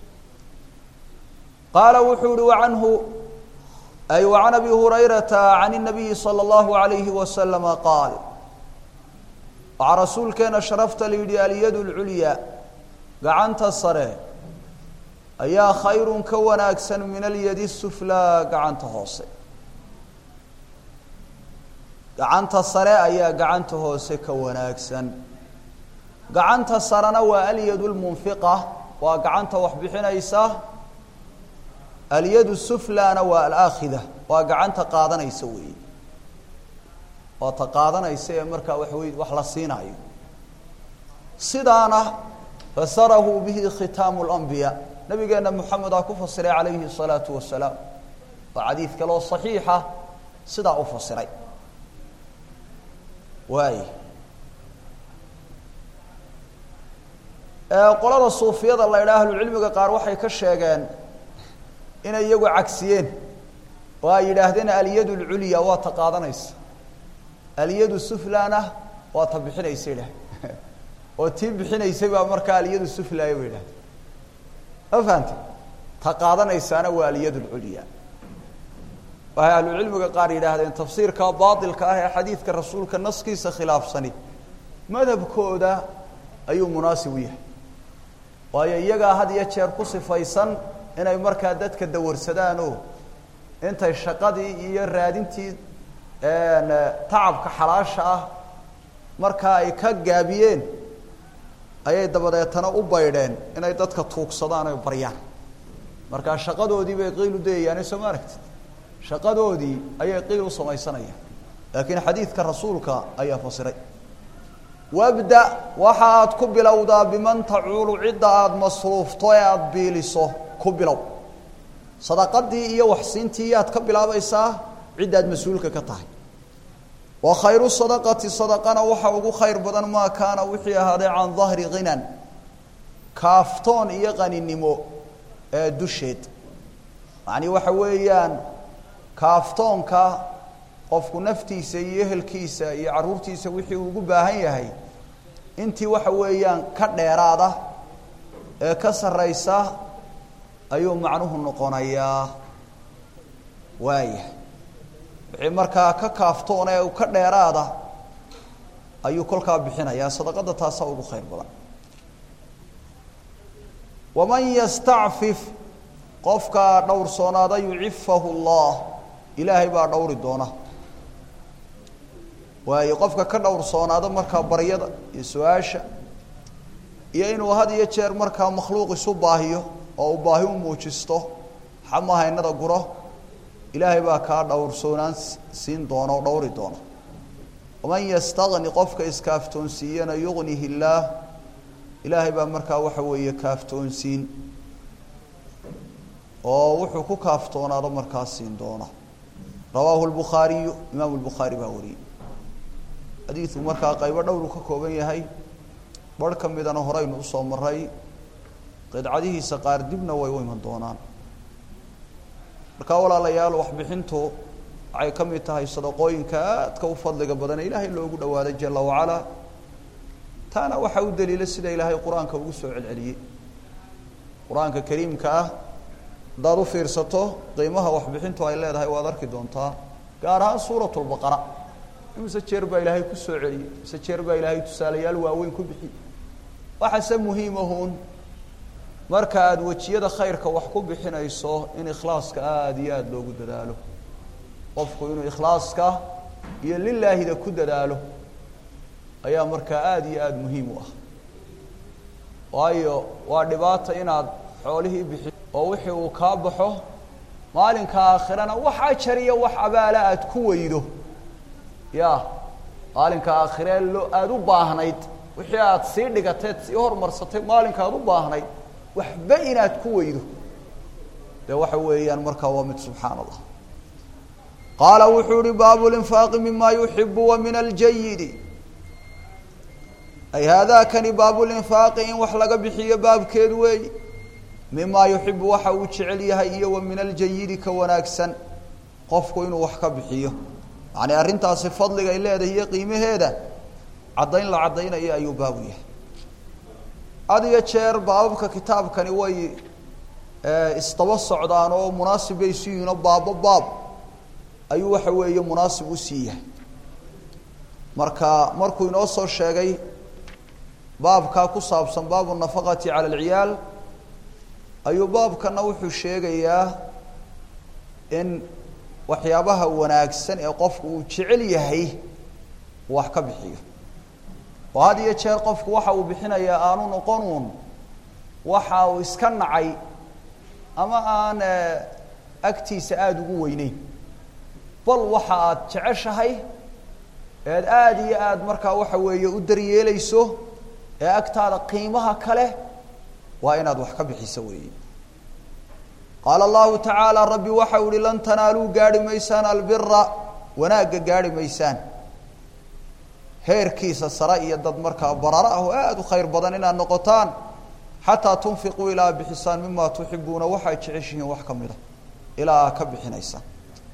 qaala wuxuu uhi wacanhu ay wacan abi hurayrata can الnabiyi salى اllahu alayhi wasalama qaal waxaa rasuulkeena sharafta la yidhi alyad اlculya gacanta sare ayaa khayrun ka wanaagsan min alyadi suflaa gacanta hoose gacanta sare ayaa gacanta hoose ka wanaagsan gacanta sarena waa alyad lmunfiqa waa gacanta wax bixinaysa alyadu suflana waa alaakhida waa gacanta qaadanaysa weeye waa ta qaadanaysa ee markaa waxawey wax la siinaayo sidaana fasarahu bihi khitaamu اlanbiya nabigeena moxamedaa ku fasiray calayhi الsalaatu wasalaam waa xadiid kaloo صaxiixa sidaa u fasiray waay qolada suufiyada la idhaha ahlucilmiga qaar waxay ka sheegeen inay iyagu cagsiyeen oo ay yidhaahdeen alyad اlculya waa ta qaadanaysa alyadu suflana waa ta bixinaysa idhah oo tii bixinaysay baa markaa alyadu suflaya ba yidhahdeen ma fahamte ta qaadanaysaana waa alyad اlculya waxay ahlucilmiga qaar yidhaahdeen tafsiirka baailka ah ee xadiidka rasuulka naskiisa khilaafsani madhabkooda ayuu munaasib u yahay waayo iyagaa had iyo jeer ku sifaysan inay markaa dadka dawarsadaan oo intay shaqadii iyo raadintii tacabka xalaasha ah markaa ay ka gaabiyeen ayay dabadeetana u baydheen inay dadka tuugsadaan oy baryaan markaa shaqadoodii bay qiil u dayayaane soo ma aragtid shaqadoodii ayay qiil u samaysanayaan laakiin xadiidka rasuulka ayaa fasiray wabda waxa aad ku bilowdaa biman tacuulu cidda aada masruufto ee aada biiliso ku bilow sadaqadii iyo waxsiintii yaad ka bilaabaysaa ciddaad mas-uulka ka tahay wa khayru sadaqati sadaqana waxa ugu khayr badan maa kaana wixii ahaaday can dahri ghinan kaaftoon iyo qaninimo ee dusheed macnii waxa weeyaan kaaftoonka qofku naftiisa iyo ehelkiisa iyo carruurtiisa wixii uu ugu baahan yahay intii waxa weeyaan ka dheeraada ee ka sarraysa ayuu macnuhu noqonayaa waaya wixii markaa ka kaaftoona ee ka dheeraada ayuu kolkaa bixinayaa sadaqada taasaa ugu khayr badan waman yastacfif qofkaa dhowrsoonaada yucifahu allah ilaahay baa dhowri doona waayo qofka ka dhowrsoonaado markaa baryada iyo su-aasha iyo inuu had iyo jeer markaa makhluuq isu baahiyo oo uu baahi u muujisto xamahaynada guro ilaahay baa kaa dhowrsoonaan siin doona oo dhowri doona waman yastagni qofka iskaaftoonsiiyana yugnihi illaah ilaahay baa markaa waxa weeye kaaftoonsiin oo wuxuu ku kaaftoonaado markaa siin doona rawaahu lbukhaariyu imaamu lbukhaari baa wariyey xadiidku markaa qaybo dhowru ka kooban yahay barh ka midana horeynu usoo maray qidcadihiisa qaar dibna way u iman doonaan markaa walaalayaal waxbixintu waxay ka mid tahay sadaqooyinka aadka u fadliga badan ee ilaahay loogu dhawaaday jala wacalaa taana waxaa u daliila sida ilaahay qur-aanka ugu soo celceliyey qur-aanka kariimka ah haddaad u fiirsato qiimaha waxbixintu ay leedahay waad arki doontaa gaar ahaan suurat lbaqara imise jeer baa ilaahay ku soo celiyey mise jeer baa ilaahay tusaalayaal waaweyn ku bixiyey waxaase muhiimahuun marka aada wejiyada khayrka wax ku bixinayso in ikhlaaska aada iyo aada loogu dadaalo qofku inuu ikhlaaska iyo lilaahida ku dadaalo ayaa markaa aada iyo aada muhiim u ah waayo waa dhibaata inaad xoolihii bixi oo wixii uu kaa baxo maalinka aakhirana wax ajar iyo wax abaala aada ku weydo ya maalinka aakhiree loo aada u baahnayd wixii aada sii dhigateed sii hormarsatay maalinka aada u baahnayd waxba inaad ku weydo dee waxa weeyaan markaa waa mid subxaan allah qaala wuxuu uhi baabu linfaaqi mima yuxibu wa min aljayidi ay haadaakani baabulinfaaqi in wax laga bixiyo baabkeedu weey mimaa yuxibu waxa uu jecel yahay iyo wa min aljayidi ka wanaagsan qofku inuu wax ka bixiyo yacni arrintaasi fadligay leedahay iyo qiimaheeda caddayn la caddaynayo ayuu baabu yahay had iyo jeer baababka kitaabkani way isdaba socdaan oo munaasib bay isu yihiin oo baabo baab ayuu waxa weeye munaasib usii yahay marka markuu inoo soo sheegay baabkaa ku saabsan baabu nafaqati cala alciyaal ayuu baabkana wuxuu sheegayaa in waxyaabaha wanaagsan ee qofku uu jecel yahay uu wax ka bixiyo oo had iyo jeer qofku waxa uu bixinayaa aanu noqon uun waxa uu iska nacay ama aan agtiisa aada ugu weyneyn bal waxa aad jeceshahay eed aada iyo aada markaa waxa weeye u daryeelayso ee agtaada qiimaha kale waa inaad wax ka bixiso weeye qaala allahu tacaala rabbi waxa u ihi lan tanaaluu gaarhi maysaan albira wanaagga gaarhi maysaan heerkiisa sare iyo dad markaa barara ah oo aada u khayr badan inaad noqotaan xataa tunfiquu ilaa bixisaan mima tuxibuuna waxaad jeceshihiin wax ka mida ilaa aa ka bixinaysaan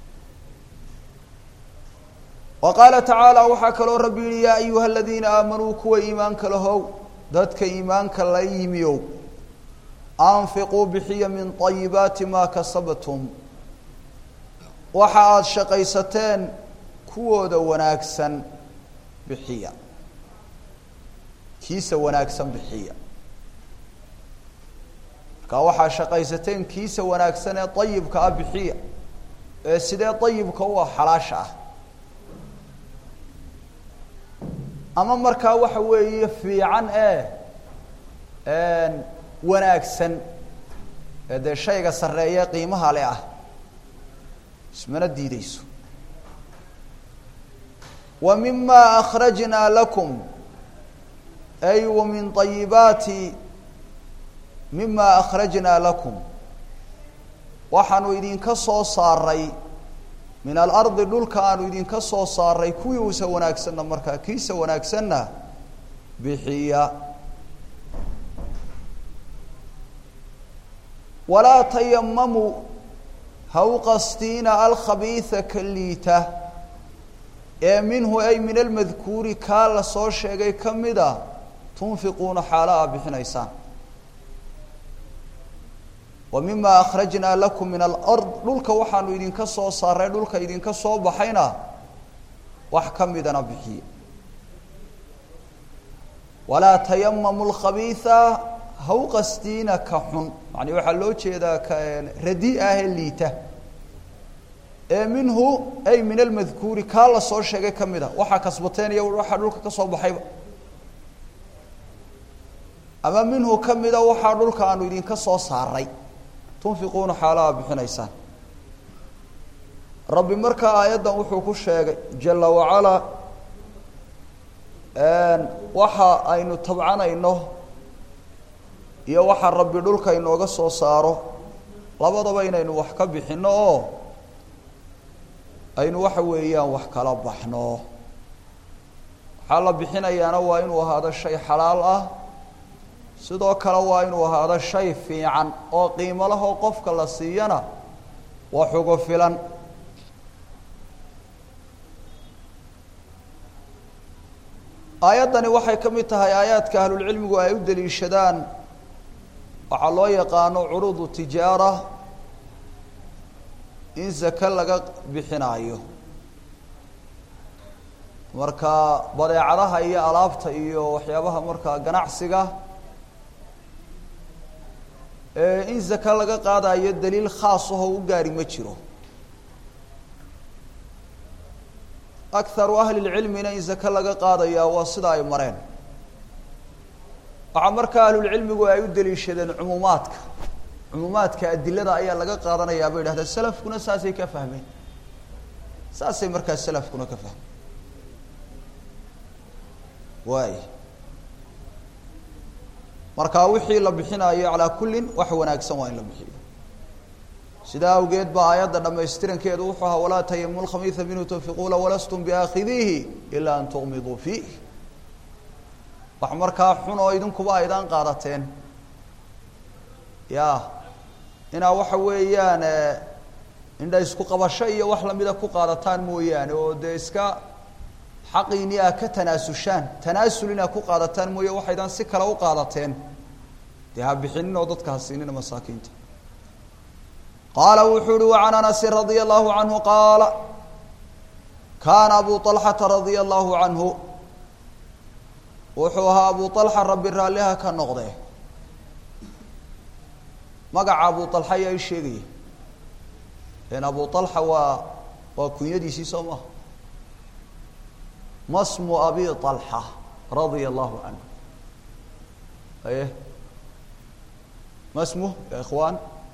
wa qaala tacaala waxaa kaloo rabbi yihi yaa ayuha aladiina aamanuu kuwa iimaanka lahow dadka iimaanka la yimiyow anfiquu bixiya min ayibaati maa kasabtum waxa aada shaqaysateen kuwooda wanaagsan bixiya kiisa wanaagsan bixiya markaa waxaa shaqaysateen kiisa wanaagsan ee ayibka ah bixiya ee sidee ayibka u ah xalaasha ah ama markaa waxa weeye fiican ee wanaagsan ee dee shayga sarreeye qiimaha le ah ismana diideyso wa mima akhrajnaa lakum ay wa min ayibaati mima akhrajnaa lakum waxaanu idinka soo saaray min alardi dhulka aanu idinka soo saaray kuwiisa wanaagsanna markaa kiisa wanaagsanna bixiya walaa tayamamuu ha u qastiina alkhabiisa ka liita ee minhu ay min almadkuuri kaa la soo sheegay ka mida tunfiquuna xaala a bixinaysaan wa mima akhrajnaa lakum min alard dhulka waxaanu idinka soo saaray dhulka idinka soo baxayna wax ka midana bixiye walaa tayamamu lkhabiisa ha u qastiina ka xun macnii waxaa loo jeedaa ka radi ah ee liita ee minhu ay min almadkuuri kaa la soo sheegay ka mid a waxaa kasbateen iyo waxaa dhulka ka soo baxayba ama minhu ka mida waxaa dhulka aanu idinka soo saaray tunfiquuna xaalaha bixinaysaan rabbi markaa aayaddan wuxuu ku sheegay jala wacalaa waxa aynu tabcanayno iyo waxa rabbi dhulka inooga soo saaro labadaba inaynu wax ka bixinno oo aynu waxa weeyaan wax kala baxno waxaa la bixinayaana waa inuu ahaado shay xalaal ah sidoo kale waa inuu ahaado shay fiican oo qiimo lahoo qofka la siiyana wax ugu filan aayaddani waxay ka mid tahay aayaadka ahlulcilmigu ay u daliishadaan waxaa loo yaqaano curuudu tijaara in zake laga bixinaayo marka badeecadaha iyo alaabta iyo waxyaabaha markaa ganacsiga in zake laga qaadayo daliil khaas ahoo u gaari ma jiro akaru ahli lcilmina in zake laga qaadaya waa sida ay mareen waxaa markaa ahlulcilmigu ay u daliishadeen cumuumaadka cumuumaadka adilada ayaa laga qaadanayaa bay idhahdeen salafkuna saasay ka fahmeen saasay markaa salafkuna ka fahmeen waay markaa wixii la bixinaayo calaa kullin wax wanaagsan waa in la bixiyo sidaa awgeed baa aayadda dhamaystirankeedu wuxuu ahaa walaa tayamu lkhamiisa minhu tunfiquuna walastum biaakhidiihi ilaa an tuqmiduu fiih wax markaa xun oo idinkuba aydaan qaadateen ya inaa waxa weeyaan indha isku qabasho iyo wax lamida ku qaadataan mooyaane oo dee iska xaqiini a ka tanaasushaan tanaasul inaa ku qaadataan mooye waxaydaan si kale u qaadateen dee ha bixinin oo dadka ha siinina masaakiinta qaala wuxuu uhi wacan anasin radia allahu canhu qaala kaana abu طalxata radia allahu canhu wuxuu ahaa abu طalxa rabbi raalliha ka noqde magaca abu طalxa ayaa i sheegaya n abu طalxa waa waa kunyadiisii soo maha masmu abi طalxa radia allahu canhu aye masmu ya ikhwaan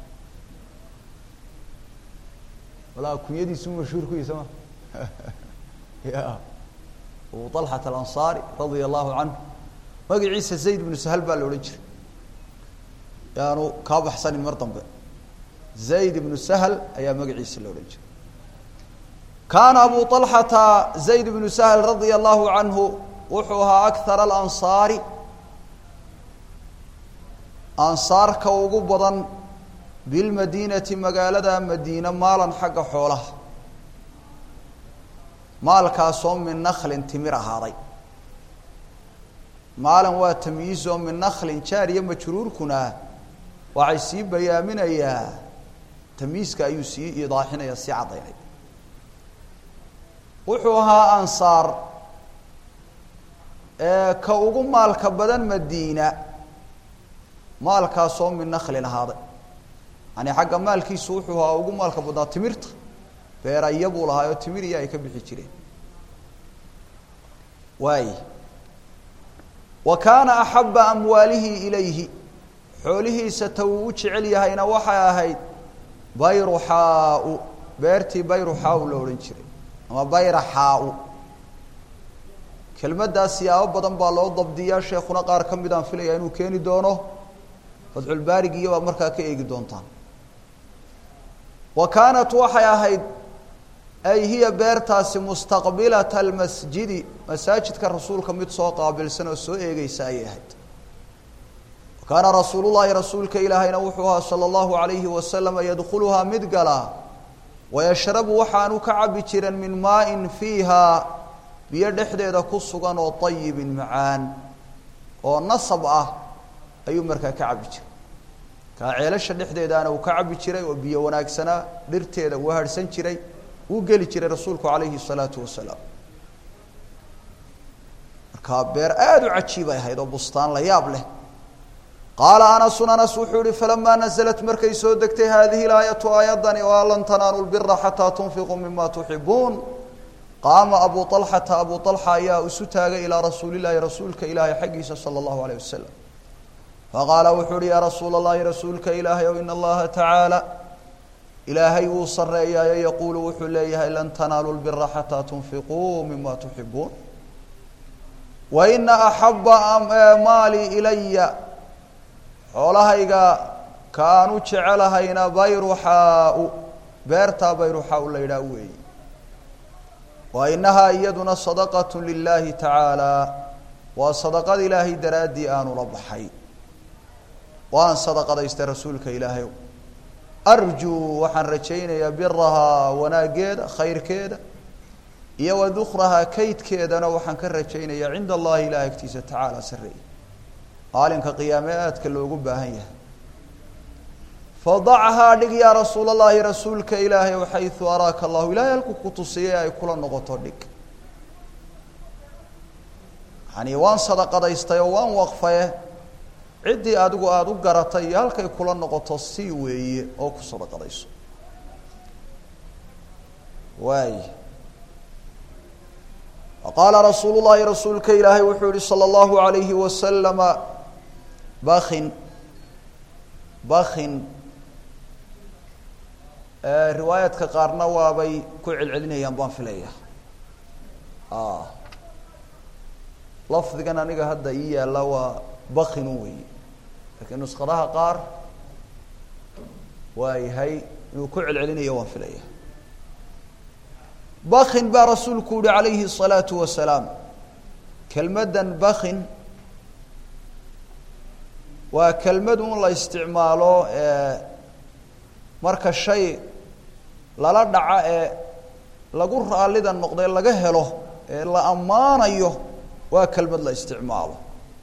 walaa kunyadiisu mashhuur ku yihi soo ma ya abu طalxat alanصaari radia allahu canhu magaciisa zayd bnu sahal baa la odhan jiray yaanu kaa baxsanin mar dambe zayd ibnu sahl ayaa magaciisa la odhan jiray kaana abu طalxata zayd bnu sahl radia allahu canhu wuxuu ahaa akthar alansaari ansaarka ugu badan bilmadiinati magaalada madiine maalan xagga xoolaha maalkaasoo min naklin timir ahaaday maalan waa tamyiizoo min naklin jaariya majruurkuna waxay sii bayaaminayaa tamyiiska ayuu sii idaaxinaya sii caddaynay wuxuu ahaa ansaar ee ka ugu maalka badan madiina maalkaasoo min naklin ahaaday yani xagga maalkiisu wuxuu ahaa ugu maalka badnaa timirta beeraya buu lahaa oo timir iyo ay ka bixi jireen waay wa kaana axaba amwaalihi ilayhi xoolihiisa ta uu u jecel yahayna waxay ahayd bayruxaau beertii bayruxaau la odhan jiray ama bayraxaau kelmaddaas siyaabo badan baa loo dabdiyaa sheekuna qaar ka midaan filaya inuu keeni doono fatxulbaarigiyo baa markaa ka eegi doontaan wa kaanat waxay ahayd ay hiya beertaasi mustaqbilata almasjidi masaajidka rasuulka mid soo qaabilsan oo soo eegeysa ayay ahayd wa kaana rasuulu llaahi rasuulka ilaahayna wuxuu ahaa sala allahu alayhi wasalama yadkhuluhaa mid galaa wayashrabu waxaanu ka cabi jiran min maain fiihaa biyo dhexdeeda ku sugan oo ayibin macaan oo nasab ah ayuu markaa ka cabi jiray kaa ceelasha dhexdeedaana uu ka cabi jiray oo biyo wanaagsanaa dhirteeda uu harhsan jiray wuu geli jiray rasuulku calayhi الsalaatu wasalaam markaa beer aada u cajiibay ahayd oo bustaan la yaab leh qaala anasun anas wuxuu yihi falamaa naزlat markay soo degtay hadihi اlaayatu aayadani waa lan tanaalu lbira xataa tunfiquu mima tuxibuun qaama abu طalxata abu طalxa ayaa isu taagay ilaa rasuuli llahi rasuulka ilaahay xaggiisa salى اllahu alayه wasalam faqaala wuxuu uhi yaa rasuula اllahi rasuulka ilaahay ow in allaha tacaala ilaahay wuu sareeyaayo yaquulu wuxuu leeyahay lan tanaalu lbira xataa tunfiquu mima tuxibuun wa ina axaba maali ilaya xoolahayga kaanu jecelahayna bayruxaau beertaa bayruxaau la yidhaah weeyi wa inahaa iyaduna sadaqat lilahi tacaala waa sadaqad ilaahay daraaddii aanu la baxay waan sadaqadaystay rasuulka ilaahayow arjuu waxaan rajaynayaa birahaa wanaaggeeda khayrkeeda iyo wa dukrahaa kaydkeedana waxaan ka rajaynayaa cinda allahi ilaah agtiisa tacaala sareeya maalinka qiyaame aadka loogu baahan yahay fadachaa dhig yaa rasuul allahi rasuulka ilaahay o xaysu araaka allahu ilahay halku ku tusiyay ay kula noqoto dhig yani waan sadaqadaystay oo waan waqfaye ciddii adigu aada u garatay iyo halkay kula noqoto si weeye oo ku sadaqadayso waay qaala rasuulu llahi rasuulka ilaahay wuxuu yihi salى اllahu alayhi wasalama bakin bakin riwaayaadka qaarna waabay ku celcelinayaan baan filaya lafdigan aniga hadda ii yaalla waa bakinu weeye laakiin nusqadaha qaar waa yahay inuu ku celcelinayo waan filaya bakin baa rasuulku yihi calayhi الsalaatu wasalaam kelmaddan bakin waa kelmad un la isticmaalo marka shay lala dhaca ee lagu raallida noqday laga helo ee la ammaanayo waa kelmad la isticmaalo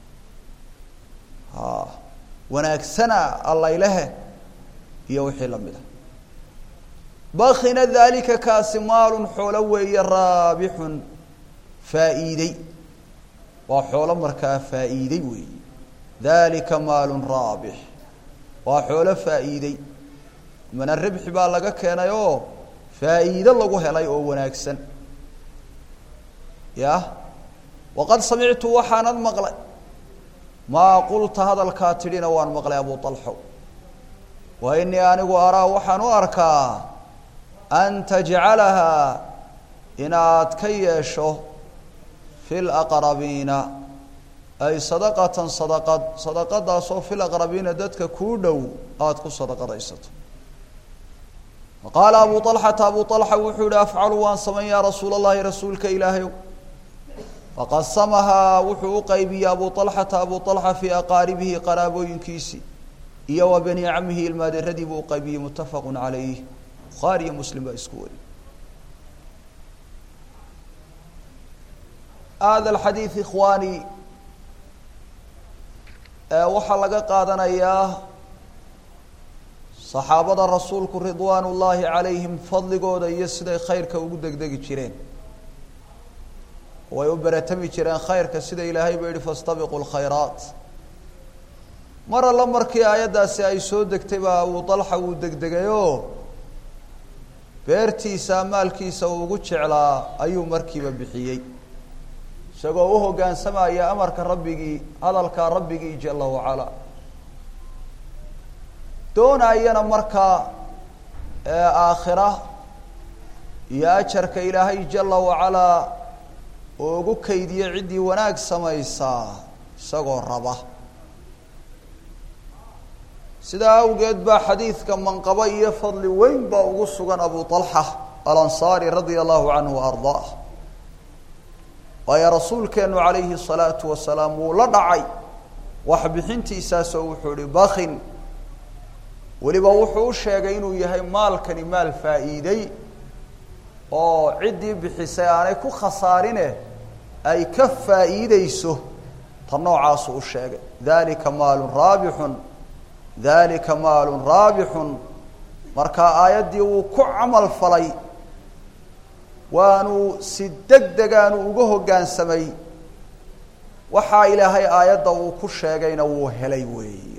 a wanaagsana allaylehe iyo wixii lamid a bakina dalika kaasi maalun xoolo weeye raabixun faa'iidey waa xoolo markaa faa'iidey weeye dalika maalun raabix waa xoolo faa'iidey mana ribxi baa laga keenay oo faa'iido lagu helay oo wanaagsan ya waqad samictu waxaanad maqlay maa qulta hadalkaa tidhina waan maqlay abu alxow wa inii anigu araa waxaan u arkaa an tajcalahaa inaad ka yeesho fi laqrabiina ay sadaqatan sadaqad sadaqadaasoo fi laqrabiina dadka kuu dhow aada ku sadaqadaysato qaala abu alxata abu alxa wuxuu yihi afcalu waan samayn yaa rasuula allahi rasuulka ilaahayow faqasamahaa wuxuu u qaybiyey abu alxata abu alxa fii aqaaribihi qaraabooyinkiisii iyo wa bani camihi ilmaaderadii buu uqaybiyey muttafaqu calayh bukhaari iyo muslim baa isku wari hada alxadiid ikhwaani waxaa laga qaadanayaa saxaabada rasuulku ridwaan ullaahi calayhim fadligooda iyo siday khayrka ugu degdegi jireen way u beratami jireen khayrka sida ilaahay ba yihi fastabiqu lkhayraat mar alla markii aayaddaasi ay soo degtay baa abu dalxa wuu degdegayoo beertiisa maalkiisa uu ugu jeclaa ayuu markiiba bixiyey isagoo u hoggaansamaya amarka rabbigii hadalka rabbigii jala wacalaa doonayana markaa aakhira iyo ajarka ilaahay jala wacalaa oo ugu kaydiye ciddii wanaag samaysaa isagoo raba sidaa awgeed baa xadiidka manqabo iyo fadli weyn baa ugu sugan abu طalxa alansaari radia allahu canhu wa ardaah waayo rasuulkeenu calayhi الsalaatu wasalaam wuu la dhacay wax bixintiisaasoo wuxuu ihi bakin weliba wuxuu u sheegay inuu yahay maalkani maal faa'iidey oo ciddii bixisay aanay ku khasaarine ay ka faa'iideyso ta noocaasu u sheegay dalika maalun raabixun dalika maalun raabixun markaa aayaddii wuu ku camal falay waanu si deg degaanu uga hoggaansamay waxaa ilaahay aayadda uu ku sheegayna wuu helay weeye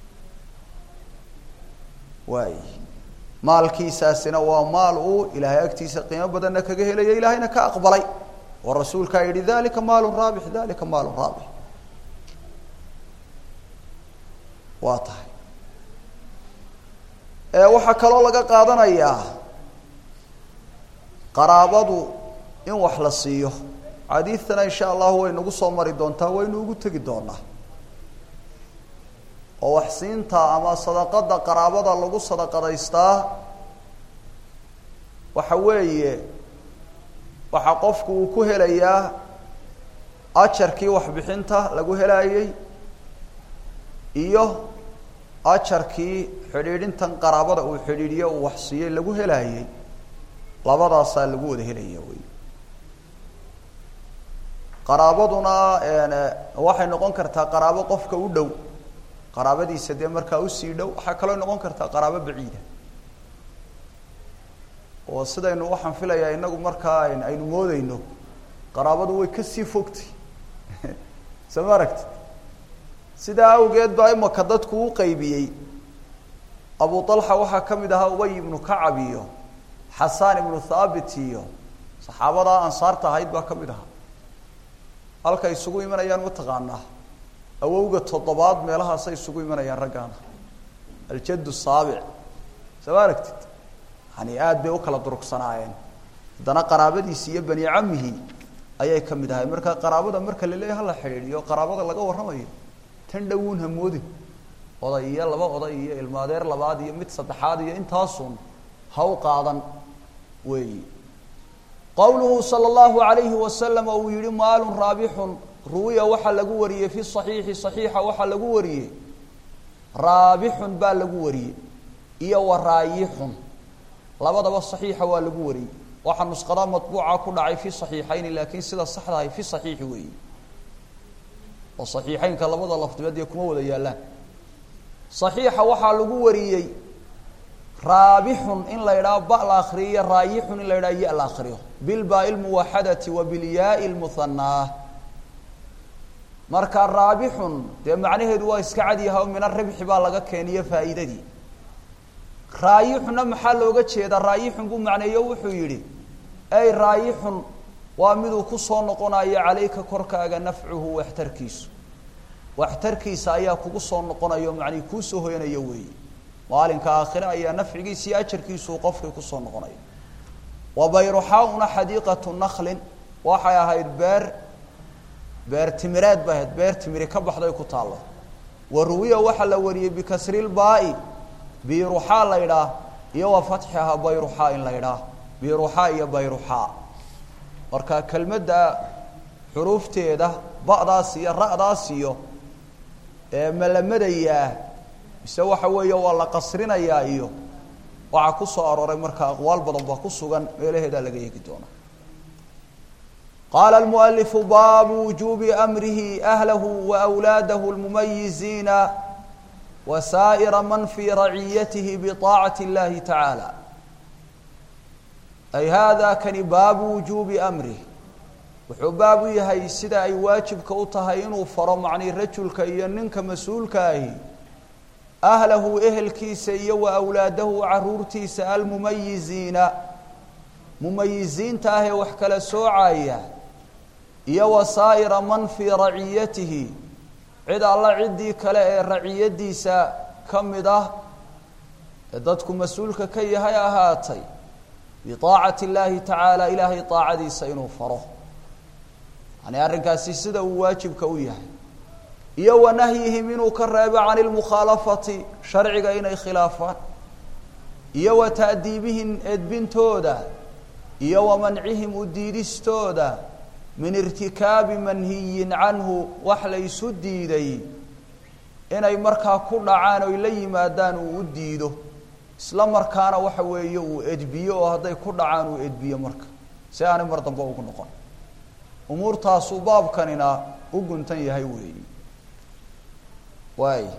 waay maalkiisaasina waa maal uu ilaahay agtiisa qiimo badanna kaga helaya ilaahayna ka aqbalay oo rasuulkaa yidhi dalika maalun raabix dalika maalun raabix waa tahay waxaa kaloo laga qaadanayaa qaraabadu in wax la siiyo xadiidtana insha allahu way nagu soo mari doontaa waynu ugu tegi doonaa oo wax siinta ama sadaqada qaraabada lagu sadaqadaystaa waxa weeye waxaa qofku uu ku helayaa ajarkii waxbixinta lagu helaayey iyo ajarkii xidhiidhintan qaraabada uu xidhiidhiyo uu wax siiyey lagu helaayey labadaasaa lagu wada helaya wey qaraabaduna waxay noqon kartaa qaraabo qofka u dhow qaraabadiisa dee markaa usii dhow waxaa kaloo noqon kartaa qaraabo baciida oo sidaynu waxaan filayaa inagu markaa aynu moodeyno qaraabadu way kasii fogtay soo ma aragtid sidaa awgeed baa imaka dadku u qaybiyey abu alxa waxaa ka mid ahaa ubay ibnu kacab iyo xasaan ibnu thaabit iyo saxaabadaa ansaarta ahayd baa ka mid ahaa halka isugu imanayaan mataqaanaa awowga toddobaad meelahaasay isugu imanayaan raggaana aljaddu saabic soo ma aragtid yani aada bay u kala durugsanaayeen haddana qaraabadiisi iyo bani camihi ayay ka mid ahay marka qaraabada marka la leeyahy hala xidhiidhiyo qaraabada laga warramayo tan dhowuun hamoodin oday iyo laba oday iyo ilmaadeer labaad iyo mid saddexaad iyo intaasun ha u qaadan weeyi qowluhu sala allahu alayhi wasalam uu yihi maalun raabixun ruwiya waxaa lagu wariyey fi صaxiixi صaxiixa waxaa lagu wariyey raabixun baa lagu wariyey iyo wa raayixun labadaba saxiixa waa lagu wariyey waxaa nusqadaa matbuuca ku dhacay fi saxiixayni laakiin sida saxdahay fi saxiixi weeyi oo saxiixeynka labada lafdiba dee kuma wada yaallaan saxiixa waxaa lagu wariyey raabixun in la idhaho ba la akriyo iyo raayixun in la idhaho ya la akriyo bilbaai lmuwaxadati wa bilyaai lmuhanaa marka raabixun dee macnaheedu waa iska cadyaha o min aribxi baa laga keeniyo faa'iidadii raayixunna maxaa looga jeedaa raayixun buu macneeyo wuxuu yidhi ay raayixun waa miduu kusoo noqonayo calayka korkaaga nafcuhu waxtarkiisu waxtarkiisa ayaa kugu soo noqonayo macnii kuusoo hoyanayo weeye maalinka aakhire ayaa nafcigiisa iyo ajarkiisuu qofkii kusoo noqonayo wa bayruxaauna xadiiqatu naklin waxay ahayd beer beer timireed bay ahayd beer timiri ka baxday ku taallo wa ruwiya waxaa la wariyey bikasrilbaai biruxaa la ydhaah iyo wa fatxiha bayruxaa in la ydhaah biruxaa iyo bayruxaa marka kelmadda xuruufteeda ba'daas iyo ra'daas iyo ma la madayaa mise waxa weeye waa la qasrinayaa iyo waxaa ku soo arooray marka aqwaal badan baa ku sugan meelaheedaa laga eegi doona qaala almualifu baabu wujuubi amrihi ahlahu wa wlaadahu lmumayiziina wa saa'ira man fii raciyatihi biطaacati اllahi tacaala ay hada kani baabu wujuubi amrih wuxuu baab u yahay sida ay waajibka u tahay inuu faro macnii rajulka iyo ninka mas-uulka ahi ahlahu ehelkiisa iyo wa awlaadahu caruurtiisa almumayiziina mumayiziinta ah ee wax kala soocaya iyo wa saa'ira man fii raciyatihi cid alla ciddii kale ee raciyadiisa ka mid ah ee dadku mas-uulka ka yahay ahaatay biaacati اllahi tacaala ilaahay aacadiisa inuu faro yani arrinkaasi sida uu waajibka u yahay iyo wa nahyihim inuu ka reebo can ilmukhaalafati sharciga inay khilaafaan iyo wa ta'diibihim edbintooda iyo wa mancihim u diidistooda min irtikaabi manhiyin canhu wax la ysu diiday inay markaa ku dhacaan oy la yimaadaan uu u diido isla markaana waxa weeye uu edbiyo oo hadday ku dhacaan uu edbiyo marka si aanay mar dambe ugu noqon umuurtaasuu baabkanina u guntan yahay weeyi waay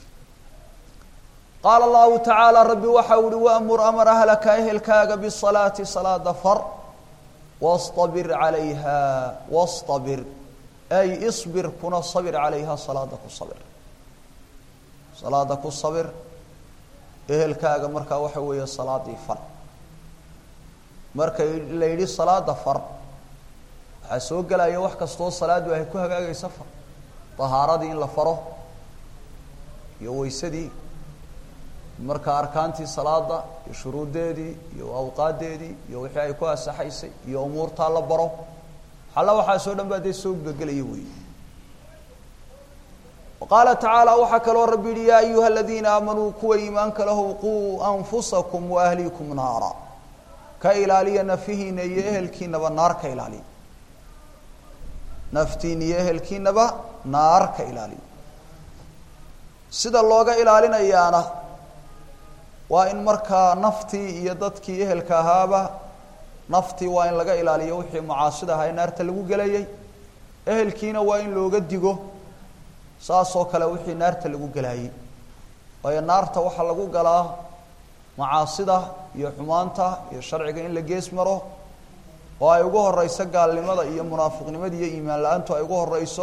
qaala allahu tacaala rabbi waxa uhi waamur amar ahlaka ehelkaaga bisalaati salaada far wastabir calayha wastabir ay isbir kuna sabir calayha salaada ku sabir salaada ku sabir ehelkaaga markaa waxa weeye salaadii far marka la yidhi salaada far waxaa soo gelaya wax kastoo salaadu ay ku hagaagaysa far tahaaradii in la faro iyo weysadii marka arkaantii salaada iyo shuruuddeedii iyo awqaadeedii iyo wixii ay ku asaxaysay iyo umuurtaa la baro xalla waxaasoo dhan baa dee soo gegelaya wey qaala tacaala waxaa kaloo rabbi yihi yaa ayuha aladiina aamanuu kuwa iimaanka lahow quu anfusakum wa ahliikum naara ka ilaaliya nafihiina iyo ehelkiinaba naar ka ilaaliya naftiin iyo ehelkiinaba naar ka ilaaliya sida looga ilaalinayaana waa in markaa naftii iyo dadkii ehelka ahaaba naftii waa in laga ilaaliyo wixii macaasida ahaa ee naarta lagu gelayay ehelkiina waa in looga digo saasoo kale wixii naarta lagu gelaayey waayo naarta waxaa lagu galaa macaasida iyo xumaanta iyo sharciga in la gees maro oo ay ugu horeyso gaalnimada iyo munaafiqnimada iyo iimaan la-aantu ay ugu horeyso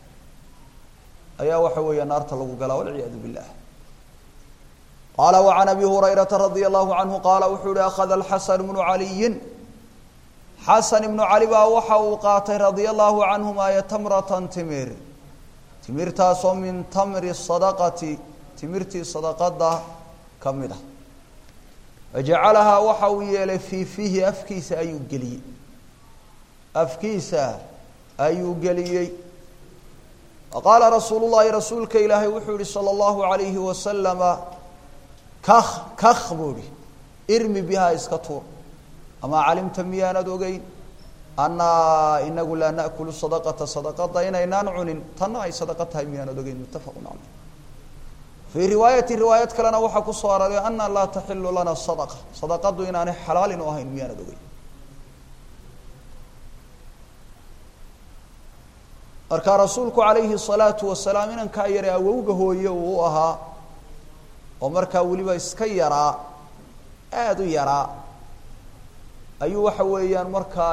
ayaa waxa weeya naarta lagu galaa walciyaadu billah qaala wacan abi hurayrata radia allahu canhu qaala wuxuu yihi akhada alxasan bnu caliyin xasan ibnu cali baa waxa uu qaatay radia allahu canhumaayo tamratan timir timirtaasoo min tamri sadaqati timirtii sadaqada ka mid ah wajacalahaa waxa uu yeelay fii fiihi afkiisa ayuu geliyey afkiisa ayuu geliyey qaala rasuulu llahi rasuulka ilaahay wuxuu yihi salى اllahu alayhi wasalama kak kak buu ihi irmi bihaa iska tuur amaa calimta miyaanad ogeyn annaa inagu laa naأkulu sadaqata sadaqada inaynaan cunin tanna ay sadaqa tahay miyaanad ogeyn muttafaqu caleyh fii riwaayati riwaayad kalena waxaa ku soo aroray ana laa taxilu lana sadaqa sadaqadu inaanay xalaalin u ahayn miyaanad ogey markaa rasuulku calayhi الsalaatu wasalaam inankaa yare awowga hooye uu u ahaa oo markaa weliba iska yaraa aada u yaraa ayuu waxa weeyaan markaa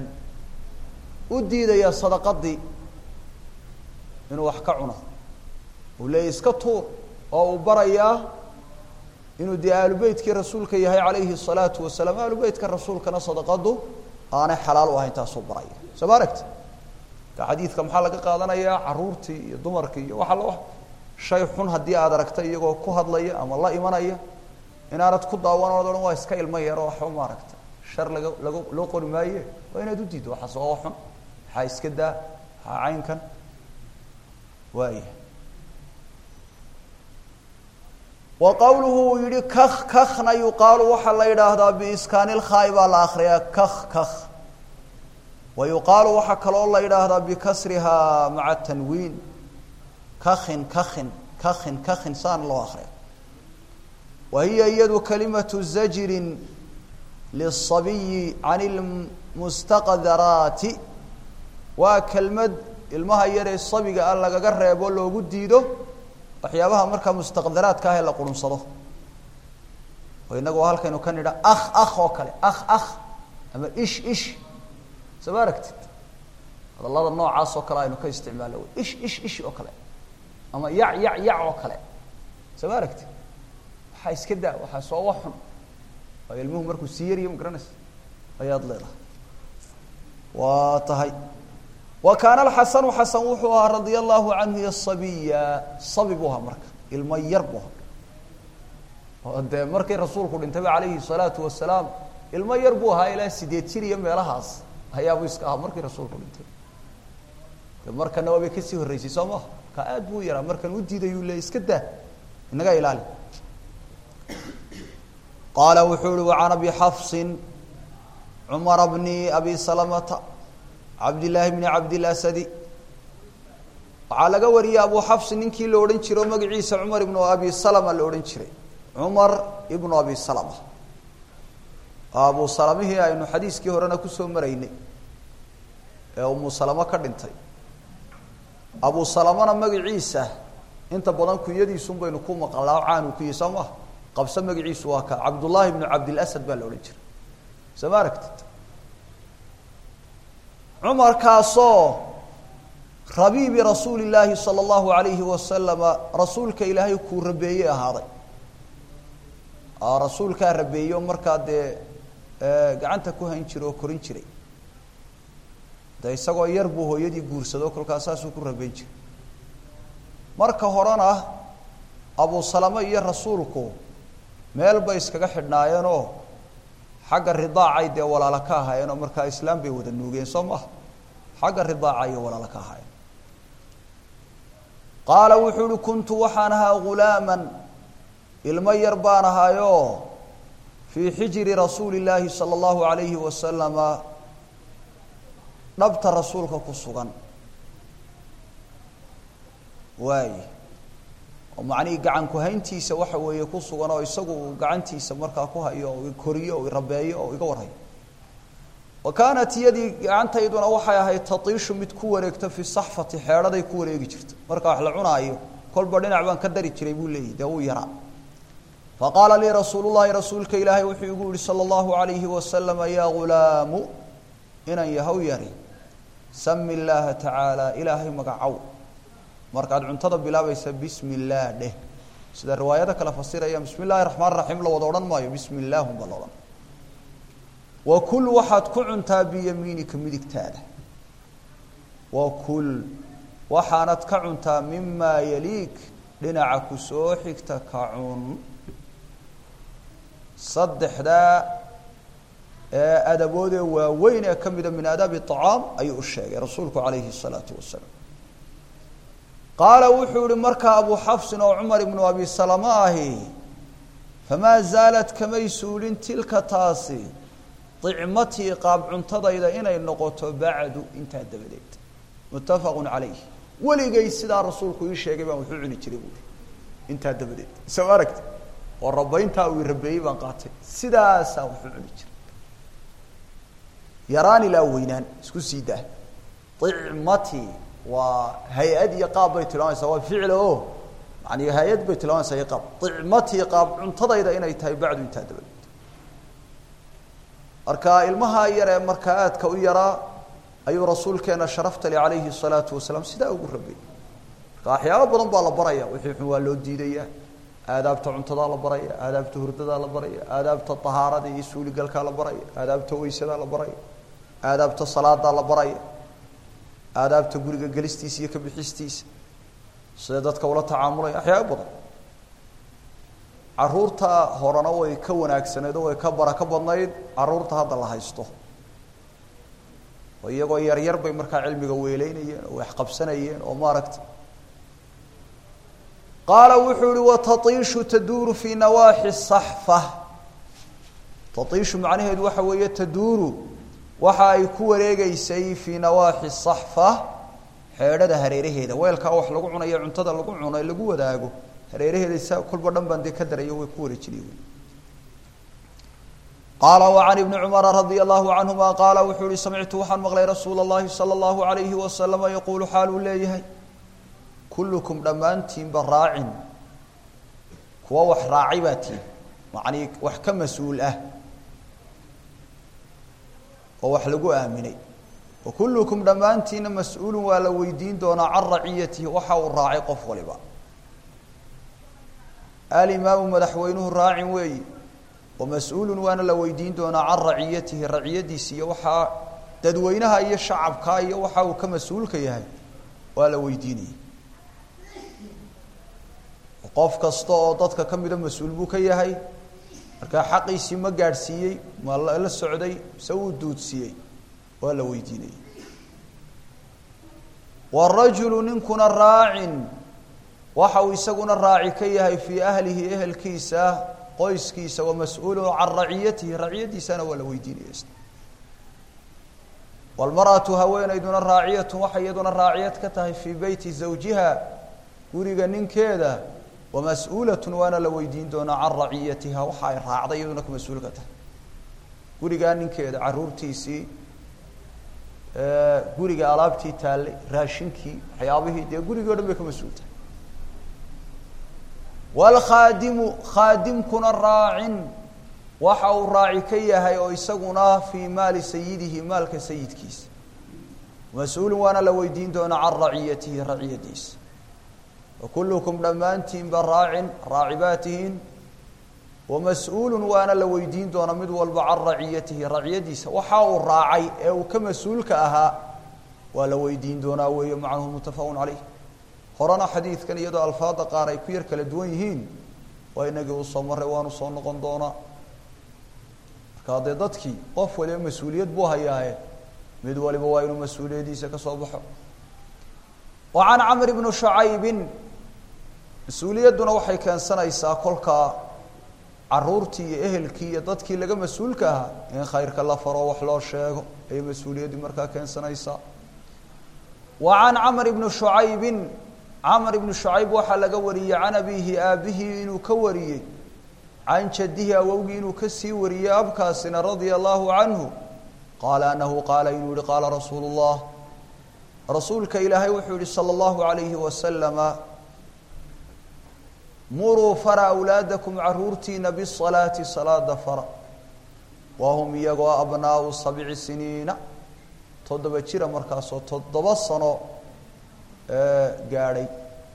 u diidaya sadaqadii inuu wax ka cuno uu leeyay iska tuur oo uu barayaa inuu dee aalubeytkii rasuulka yahay calayhi الsalaatu wasalaam aalubeytka rasuulkana sadaqadu aanay xalaal u ahayn taasuu baraya soo ma aragti ka xadiidka maxaa laga qaadanayaa caruurtii iyo dumarkii iyo waxa la shay xun haddii aad aragta iyagoo ku hadlaya ama la imanaya inaanad ku daawan ood odhan waa iska ilmo yaro waxba ma aragta shar laga laga loo qori maaye waa inaad u diiddo waxaas waa xun maxaa iska daa maxaa caynkan waaya wa qawluhu uu yihi kak kakna yuqaalu waxaa la yidhaahdaa biiskaani lkhaai baa la akriyaa kak kak wa yuqaalu waxaa kaloo la yidhaahdaa bikasrihaa maca tanwiin kakin kakin kakin kakin saan loo akriya wa hiya iyadu kalimatu zajrin liلصabiyi can اlmustaqdaraati waa kelmad ilmaha yaree sabiga ah lagaga reebo loogu diido waxyaabaha markaa mustaqdaraadka ah ee la qurunsado oo inagu halkaynu ka nidha akh akh oo kale akh akh ama ish ish soo ma aragtid hadallada noocaas oo kale aynu ka isticmaalo ish ish ish oo kale ama yac yac yac oo kale soo ma aragtid waxaa iska daa waxaa soo wa xun waayo ilmuhu markuu sii yariyo ma garanaysa ayaad leedahay waa tahay wa kaana alxasanu xasan wuxuu ahaa radia allahu canhu yasabiya sabi buu ahaa marka ilmo yar buu ahaa oo dee markii rasuulku dhintayba calayhi salaatu wasalaam ilmo yar buu ahaa ilaa sideed jir iyo meelahaas ayaabuu iska ahaa markii rasuulku dhintay de markana waabay kasii horreysay soo maha ka aad buu yaraa markan u diidayuu le iska daa inaga ilaali qaala wuxuu uhi wacan abi xafsin cumara bni abi salamata cabdillaahi bni cabdilasadi waxaa laga wariyey abu xafsin ninkii la odhan jiro magaciisa cumar ibnu abi salama la odhan jiray cumar ibnu abi salama abu salamihii aynu xadiiskii horena kusoo maraynay ee umu salamo ka dhintay abu salamana magaciisa inta badan kunyadiisun baynu ku maqalaa caanu ku yihi soo maha qabso magaciisu waa ka cabdullaahi bnu cabdilasad baa la odhan jiray soo ma aragtid cumarkaasoo rabiibi rasuuli illaahi sala allahu alayhi wasalama rasuulka ilaahay kuu rabeeyey ahaaday rasuulkaa rabeeyey oo markaa dee gacanta ku hayn jiray oo korin jiray de isagoo yar buu hooyadii guursado kolkaas saasuu ku rabeyn jiray marka horena abu salame iyo rasuulku meel bay iskaga xidhnaayeenoo xagga ridaacay dee walaalo ka ahaayeen oo markaa islaam bay wada nuugeen soo maha xagga ridaaca iyo walaalo ka ahaayeen qaala wuxuu uhi kuntu waxaan ahaa ghulaaman ilmo yar baan ahaayoo fii xijiri rasuuli illaahi sala allahu alayhi wasalama dhabta rasuulka ku sugan waay oo macnihii gacan ku-hayntiisa waxa weeye ku sugan oo isagu uu gacantiisa markaa ku hayo oo koriyo oo rabeeyo oo iga warhayo wa kaanat iyadii gacantayduna waxay ahayd tatiishu mid ku wareegta fi saxfati xeedhaday ku wareegi jirta marka wax la cunaayo kolba dhinac baan ka dari jiray buu leeyahy dee uu yaraa faqaala lii rasuulu llahi rasuulka ilaahay wuxuu igu yihi sala allahu alayhi wasalama yaa ghulaamu inan yahow yari sami illaaha tacaala ilaahay magacow markaad cuntada bilaabaysa bismi illaah dheh sida riwaayada kale fasiraya bismi illaahi raxmaan raxiim la wada odhan maayo bismi illaahum baa la odhan wa kul waxaad ku cuntaa biyamiinika midigtaada wa kul waxaanad ka cuntaa mimaa yaliik dhinaca ku soo xigta ka cun saddexdaa ee adaboodee waaweyn ee ka mida min aadaabi acaam ayuu u sheegay rasuulku calayhi الsalaatu wasalaam qaala wuxuu yihi markaa abu xafsin oo cumar ibnu abi salama ahi famaa zaalat kamay suulin tilka taasi dicmatii qaab cuntadayda inay noqoto bacdu intaa dabadeed muttafaqu calayh weligay sidaa rasuulku ii sheegay baan wuxuu cuni jiray buui intaa dabadeed soo aragti oo rabayntaa uu rabeeyey baan qaatay sidaasaa wuxuu cuni jiray yaraan ilaa weynaan isku sii daa icmati waa hay-ad iyo qaab bay tilmaamaysaa waa ficil o yani hay-ad bay tilmaamaysaa iyo qaab icmatii qaab cuntadayda inay tahay bacdu intaa dabadeed marka ilmaha yar ee markaa aadka u yaraa ayuu rasuulkeena sharaftali calayhi الsalaatu wasalaam sidaa ugu rabeeyey marka waxyaaba badan baa la baraya wixii xun waa loo diidaya aadaabta cuntadaa la baraya aadaabta hurdadaa la baraya aadaabta طahaarada iyo suuligalkaa la baraya aadaabta weysadaa la baraya aadaabta salaadaa la baraya aadaabta guriga gelistiisa iyo ka bixistiisa sida dadka ula tacaamulaya waxyaaba badan caruurta horena way ka wanaagsaneed oo way ka barako badnayd caruurta hadda la haysto oo iyagoo yaryar bay markaa cilmiga weeleynayeen oo waxqabsanayeen oo maaragta qaala wuxuu ihi wataiishu taduuru fii nawaaxi saxfa taiishu macnaheedu waxa weeye taduuru waxa ay ku wareegeysay fii nawaaxi saxfa xeedhada hareeraheeda weelkaa wax lagu cunayo cuntada lagu cuno ee lagu wadaago hareeraheeda sa kolba dhan baan dee ka darayo way ku wareejinay wy qaala وعan ibni cumara radia allahu canهuma qaala wuxuu ihi samictu waxaan maqlay rasuula اllahi salى اllahu عalayhi wasalama yaquulu xaaluu leeyahay kullukum dhammaantiinba raacin kuwa wax raacay baa tiin macnii wax ka mas-uul ah oo wax lagu aaminay wa kullukum dhammaantiina mas-uulun waa la weydiin doonaa can raciyatihi waxa uu raacay qof waliba alimaamu madaxweynuhu raacin weeyi wa mas-uulun waana la weydiin doonaa can raciyatihi raciyadiisi iyo waxaa dadweynaha iyo shacabka iyo waxa uu ka mas-uulka yahay waa la weydiinaya qof kasta oo dadka ka mida mas-uul buu ka yahay markaa xaqiisii ma gaadhsiiyey ma la socday se uu duudsiiyey waa la weydiinayay warajulu ninkuna raacin waxa uu isaguna raaci ka yahay fii ahlihi ehelkiisa qoyskiisa wa mas-uulun can raciyatihi raciyadiisana waa la weydiinaya walmar'atu haweenayduna raaciyatu waxay iyaduna raaciyad ka tahay fii beyti zawjiha guriga ninkeeda wamas-uulatun waana la weydiin doonaa can raciyatiha waxa ay raacday iyaduna ka mas-uul ka tahay gurigaa ninkeeda caruurtiisii guriga alaabtii taallay raashinkii waxyaabihii dee gurigii o dhan bay ka mas-uul tahay wlkhaadimu khaadimkuna raacin waxa uu raaci ka yahay oo isaguna fii maali sayidihi maalka sayidkiisa mas-uulun waana la weydiin doonaa can raciyatihi raciyadiisa wakulukum dhammaantiinba raacin raaci baa tihiin wamas-uulun waana la weydiin doonaa mid walba can raciyatihi raciyadiisa waxa uu raacay ee uu ka mas-uulka ahaa waa la weydiin doonaa weeye macnuhu muttafaqun caleyh horena xadiidkan iyadoo alfaada qaar ay ku yar kala duwan yihiin waa inagii uu soo maray waanu soo noqon doonaa markaa dee dadkii qof waliba mas-uuliyad buu hayaaye mid waliba waa inuu mas-uuliyadiisa ka soo baxo wa can camr bni shucaybin mas-uuliyadduna waxay keensanaysaa kolkaa caruurtii iyo ehelkii iyo dadkii laga mas-uulka ahaa in khayrka la faro wax loo sheego ayay mas-uuliyaddii markaa keensanaysaa wa can camr bni shucaybin camr ibnu shucayb waxaa laga wariyey can abihi aabihii inuu ka wariyey can jadihi awowgii inuu kasii wariyey abkaasina radia allahu canhu qaala anahu qaala inuu yihi qaala rasuulu اllah rasuulka ilaahay wuxuu yihi salى اllahu alayhi wasalama muruu fara awlaadakum caruurtiina bisalaati salaada fara wahum iyagoo abnaau sabci siniina toddoba jira markaasoo toddoba sano gaadhay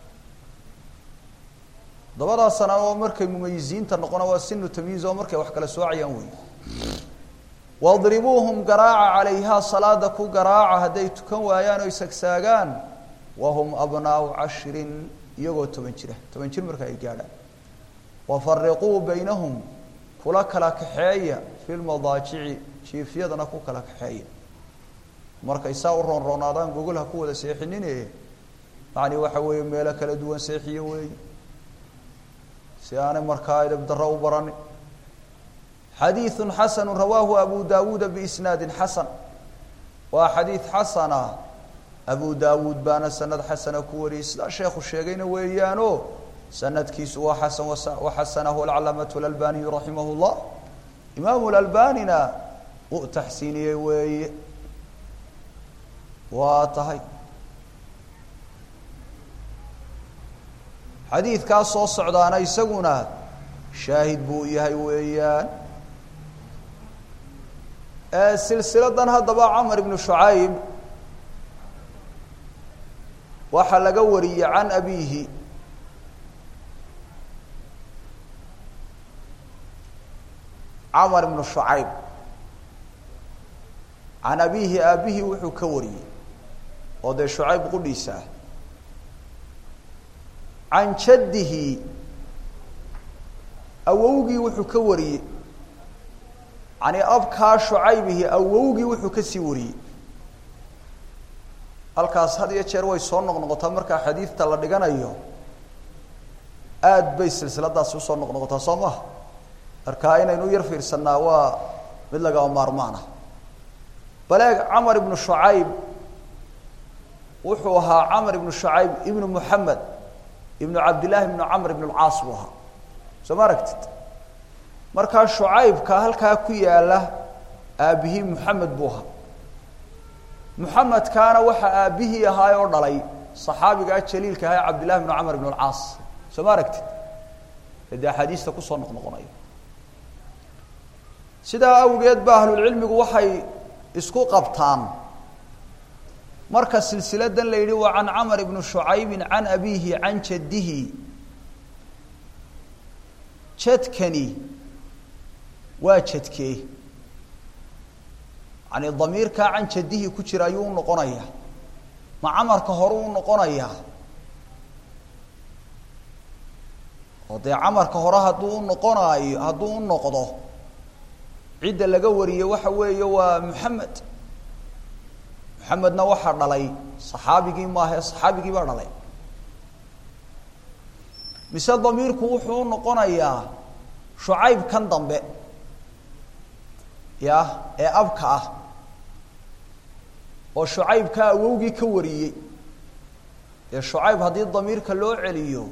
todobadaa sana oo markay mumayisiinta noqona waa sinu tamyiiz oo markay wax kala soocayaan wey wadribuuhum garaaca calayhaa salaada ku garaaca hadday tukan waayaan o isagsaagaan wahum abnaau cashrin iyagoo toban jira toban jir marka ay gaadhaan wafariquu baynahum kula kala kaxeeya fi lmadaajici jiifyadana ku kala kaxeeya markay saa u roonroonaadaan gogol ha ku wada seexinine yani waxa weeye meelo kala duwan seexiyo weey si aanay markaa edab daro u baranin xadiiثu xasanu rawaahu abu dawuuda biisnaadi xasan waa xadiid xasana abu dawuud baana sanad xasana ku wariyey sidaa sheekhu sheegayna weeyaano sanadkiisu waa xasan waxasanahu alcalaamatu lalbaniyu raximah llah imaamu lalbanina uu taxsiiniyey weeye waa tahay xadiidkaas soo socdaana isaguna shaahid buu yahay weeyaan silsiladan haddaba camar ibnu shucayb waxaa laga wariyey can abiihi camar ibnu shucayb can abiihi aabihii wuxuu ka wariyey oo dee shucayb qudhiisa ah can jaddihi awowgii wuxuu ka wariyey yani abkaa shucaybihi awowgii wuxuu kasii wariyey halkaas had iyo jeer way soo noqnoqotaa markaa xadiidta la dhiganayo aad bay silsiladaasi usoo noqnoqotaa soo maha markaa inaynu yar fiirsanaa waa mid lagama maarmaan ah baleeg camar ibnu shucayb wuxuu ahaa camar ibnu shucayb ibnu muxamed ibnu cabdillahi ibnu camr ibn lcaas buu ahaa soo ma aragtid markaa shucaybka halkaa ku yaala aabbihii muxamed buu ahaa muxamedkaana waxaa aabbihii ahaa oo dhalay saxaabigaa jaliilka ahaa cabdillahi ibnu camr ibn lcaas soo ma aragtid ee dee axaadiista kusoo noqnoqonaya sidaa awgeed ba ahlulcilmigu waxay isku qabtaan marka silsiladan la yidhi waa can camar ibni shucaybin can abiihi can jaddihi jadkani waa jadkee yani damiirkaa can jaddihi ku jira ayuu u noqonayaa ma camarka hore u noqonayaa oo dee camarka hore hadduu u noqonaayo hadduu u noqdo cidda laga wariye waxa weeye waa muxamed muxamedna waxaa dhalay saxaabigii maahae saxaabigii baa dhalay mise damiirku wuxuu u noqonayaa shucayb kan dambe ya ee abka ah oo shucaybka awowgii ka wariyey dee shucayb haddii damiirka loo celiyo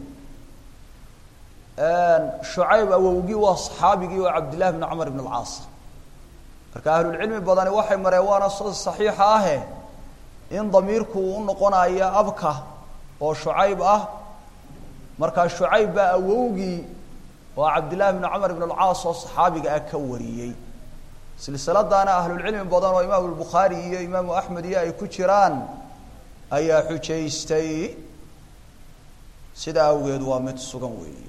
shucayb awowgii waa saxaabigii oo cabdillahi bn camar ibn alcaas marka ahlulcilmi badani waxay mareen waana saxiixa ahe in damiirku uu u noqonayo abka oo shucayb ah markaa shucayb baa awowgii oo cabdillahi bn camar ibn alcaas oo saxaabiga ah ka wariyey silsiladaana ahlulcilmi badan oo imaamu lbukhaari iyo imaamu axmed iyo ay ku jiraan ayaa xujaystay sidaa awgeed waa mid sugan weeye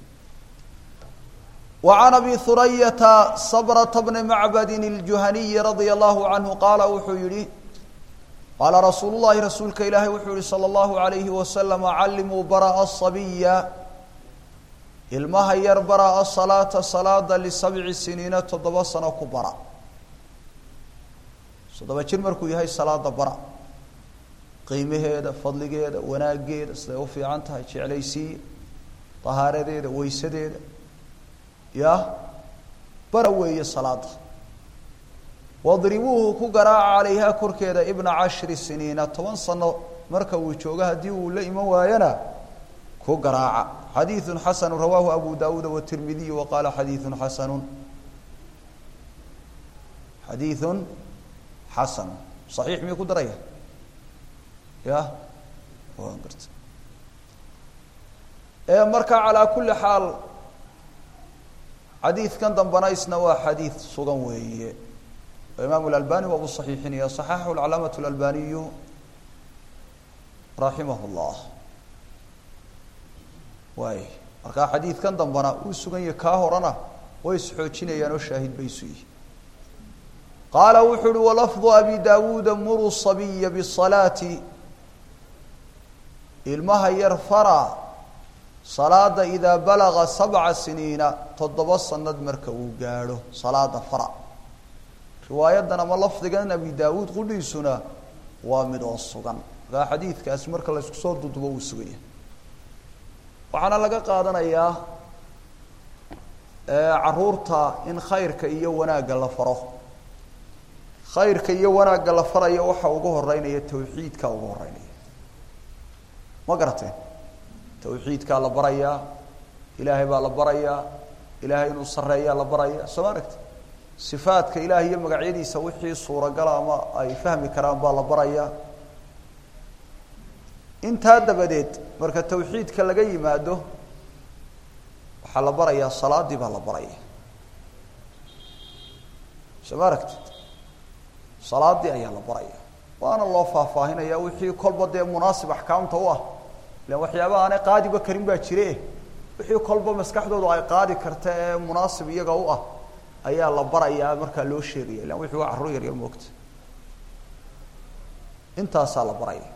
وعن أبي ثرية صبرة بن معبد الجهني رضي الله عنه قال wuxuu yihi qاaل رsuuل اللhi رasuulka ilaahy wuxuu yihi slى الله عليه وسلم عlimوا barأ الصبيa ilmaha yar bara الصلاaةa صلاada لسبع سنيiنa toddoba sano ku bara toddoba jir markuu yahay salaada bara qiimaheeda fadligeeda wanaageeda siday u fiican tahay jeclaysiiya طahaaradeeda weysadeeda ya bara weeye salaada wadribuuhu ku garaaca calayhaa korkeeda ibna cashri siniina toban sano marka uu joogo haddii uu la iman waayana ku garaaca xadiiثu xasanu rawaahu abu dawuuda wtirmidiy wa qaala xadiiثu xasanu xadiiثu xasan صaxiix miyuu ku daraya ya waan garta marka calaa kuli xaal xadiidkan dambana isna waa xadiid sugan weeye imaamu اlalbani waa u صaxiixinaya صaxaxahu اcalaamaة اlalbaniyu raximah اllah waay markaa xadiidkan dambana uu sugan yahay kaa horena way isxoojinayaan oo shaahid bay isu yihi qaala wuxuu uhi walafظu abi dawuuda muruu صabiya bالصalaati ilmaha yar fara salaada idaa balaga sabca siniina toddoba sanad marka uu gaadho salaada fara riwaayadan ama lafdigan abi daawuud qudhiisuna waa mid oo sugan markaa xadiidkaasi marka la isku soo dudubo uu sugaya waxaana laga qaadanayaa caruurta in khayrka iyo wanaagga la faro khayrka iyo wanaagga la farayo waxa ugu horeynaya tawxiidka ugu horeynaya ma garateen tawxiidkaa la barayaa ilaahay baa la barayaa ilaahay inuu sarreeyaa la barayaa soo ma aragti sifaadka ilaah iyo magacyadiisa wixii suuragala ama ay fahmi karaan baa la barayaa intaa dabadeed marka tawxiidka laga yimaado waxaa la barayaa salaadii baa la baraya soo ma aragtid salaadii ayaa la baraya waana loo faahfaahinaya wixii kolba dee munaasib axkaamta u ah ilan waxyaaba aanay qaadiba karin baa jire wixii kolba maskaxdoodu ay qaadi karta ee munaasib iyaga u ah ayaa la barayaa markaa loo sheegaya ilan wixii waa carruur yaryar moogta intaasaa la baraya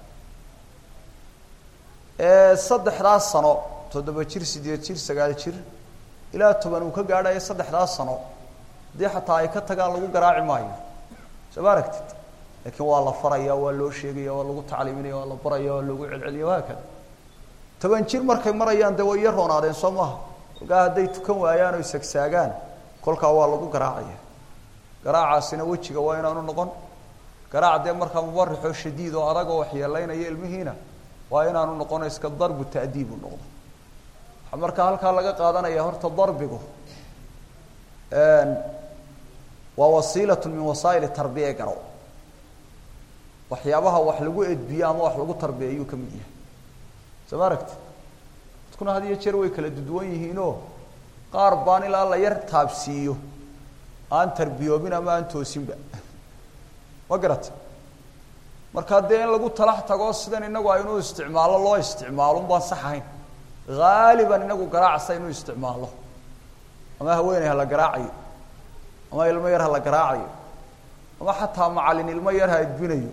saddexdaas sano toddoba jir sideed jir sagaal jir ilaa toban uu ka gaadhayo saddexdaas sano haddii xataa ay ka tagaan lagu garaaci maayo soo ma aragtid laakiin waa la faraya waa loo sheegaya waa lagu tacliiminaya waa la baraya waa loogu celceliya wahaakada toban jir markay marayaan dee way iyo roonaadeen soo maaha kolkaa hadday tukan waayaan o isagsaagaan kolkaa waa lagu garaacaya garaacaasina wejiga waa inaanu noqon garaac dee markaa mubarixoo shadiid oo adag oo waxyeelaynaya ilmihiina waa inaanu noqono iska darbu ta'diibu noqdo waxaa markaa halkaa laga qaadanaya horta darbigu waa wasiilatu min wasaa'il tarbiya garo waxyaabaha wax lagu edbiyo ama wax lagu tarbiya ayuu ka mid yahay soo ma aragti dadkuna had iyo jeer way kala duduwan yihiinoo qaar baan ilaa la yar taabsiiyo aan tarbiyoobin ama aan toosinba ma garata markaa dee in lagu talax tago sidan inagu aynu isticmaalo loo isticmaalo baan sax ahayn haaliban inagu garaacsa inuu isticmaalo ama haweeney hala garaacayo ama ilmo yar hala garaacayo ama xataa macalin ilmo yar ha edbinayo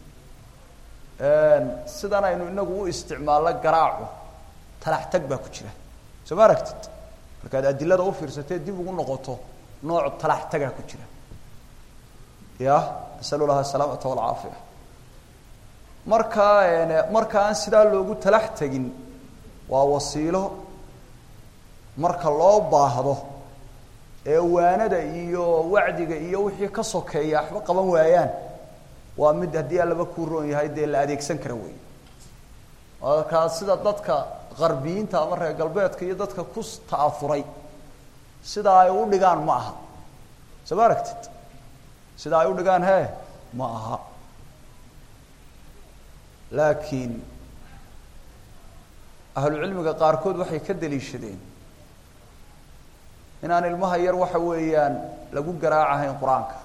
sidan aynu inagu u isticmaalno garaacu talax tag baa ku jira soo ma aragtid markaad adilada ufiirsatee dib ugu noqoto nooc talax tagaa ku jira ya nasalu laha asalaamata walcaafiya markaa marka aan sidaa loogu talax tegin waa wasiilo marka loo baahdo ee waanada iyo wacdiga iyo wixii ka sokeeya waxba qaban waayaan waa mid haddii allaba kuu roon yahay dee la adeegsan kara wey markaa sida dadka qarbiyiinta ama reer galbeedka iyo dadka ku ta'afuray sida ay u dhigaan ma aha soo ma aragtid sida ay u dhigaan he ma aha laakiin ahlucilmiga qaarkood waxay ka daliishadeen inaan ilmaha yar waxa weeyaan lagu garaacahayn qur-aanka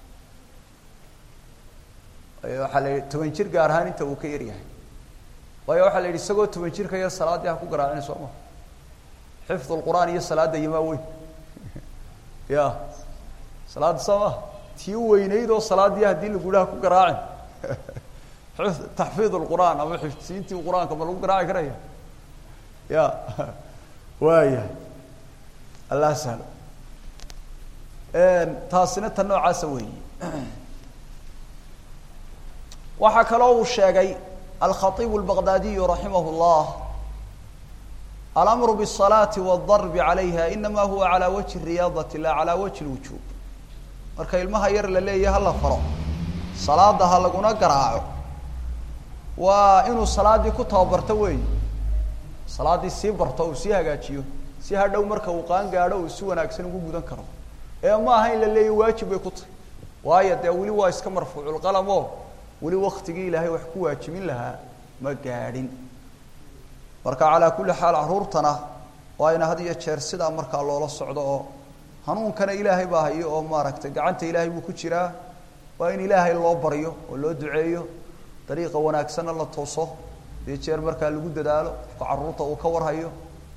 waxaa la yidhi toban jir gaar ahaan inta uu ka yar yahay waayo waxaa la yidhi isagoo toban jirka yar salaaddii ha ku garaacina soo ma xifd lqur'aan iyo salaadda yamaa weyn ya salaadda soo ma tii weynayd oo salaaddii haddii lagu ha ku garaacin taxfiid lqur'aan ama xifdsiintii qur-aanka ma lagu garaaci karaya ya waayahay allah sahlo taasina tan noocaasa weeyi waxaa kaloo uu sheegay alkhaibu lbaqdaadiyu raximah llah alamru bالصalaati wالdarbi calayha inama huwa calى wajhi riyaadati la calى wajhi اlwujuub marka ilmaha yar la leeyahy hala faro salaada ha laguna garaaco waa inuu salaaddii ku tababarto weeyi salaaddii sii barto uu sii hagaajiyo si hadhow marka uu qaan gaadho uu si wanaagsan ugu gudan karo ee ma aha in la leeyahy waajib bay ku tahay waayo dee weli waa iska marfuuculqalam o weli waktigii ilaahay wax ku waajibin lahaa ma gaadhin marka calaa kulli xaal caruurtana waa ina had iyo jeer sidaa markaa loola socdo oo hanuunkana ilaahay baa hayo oo maaragtay gacanta ilaahay buu ku jiraa waa in ilaahay loo baryo oo loo duceeyo dariiqa wanaagsanna la tooso dee jeer markaa lagu dadaalo qofka carruurta uu ka warhayo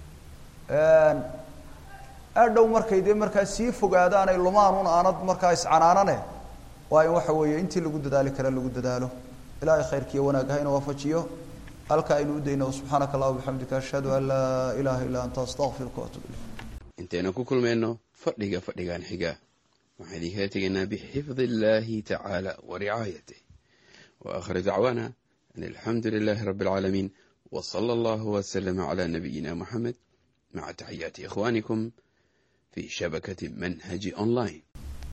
aadhow markay dee markaa sii fogaadaan ay lumaan un aanad markaa iscanaanane waa in waxa weeye intii lagu dadaali kara lagu dadaalo ilaahay khayrkiiyo wanaag hayna waafajiyo halka aynu u dayno subxaanaka allah bixamdika ashhadu an laa ilaaha illaa anta astaqfiruka waatub ilayk intaynu ku kulmayno fadhiga fadhigan xiga waxaan idinkala tegaynaa bixifdi illaahi tacaala wa ricaayatih wa akhir dacwaana an alxamdu lilaahi rabbi alcaalamiin wa sala allahu waslama calaa nabiyina moxamed maca taxiyaati ikhwaanikum fi shabakati manhaji online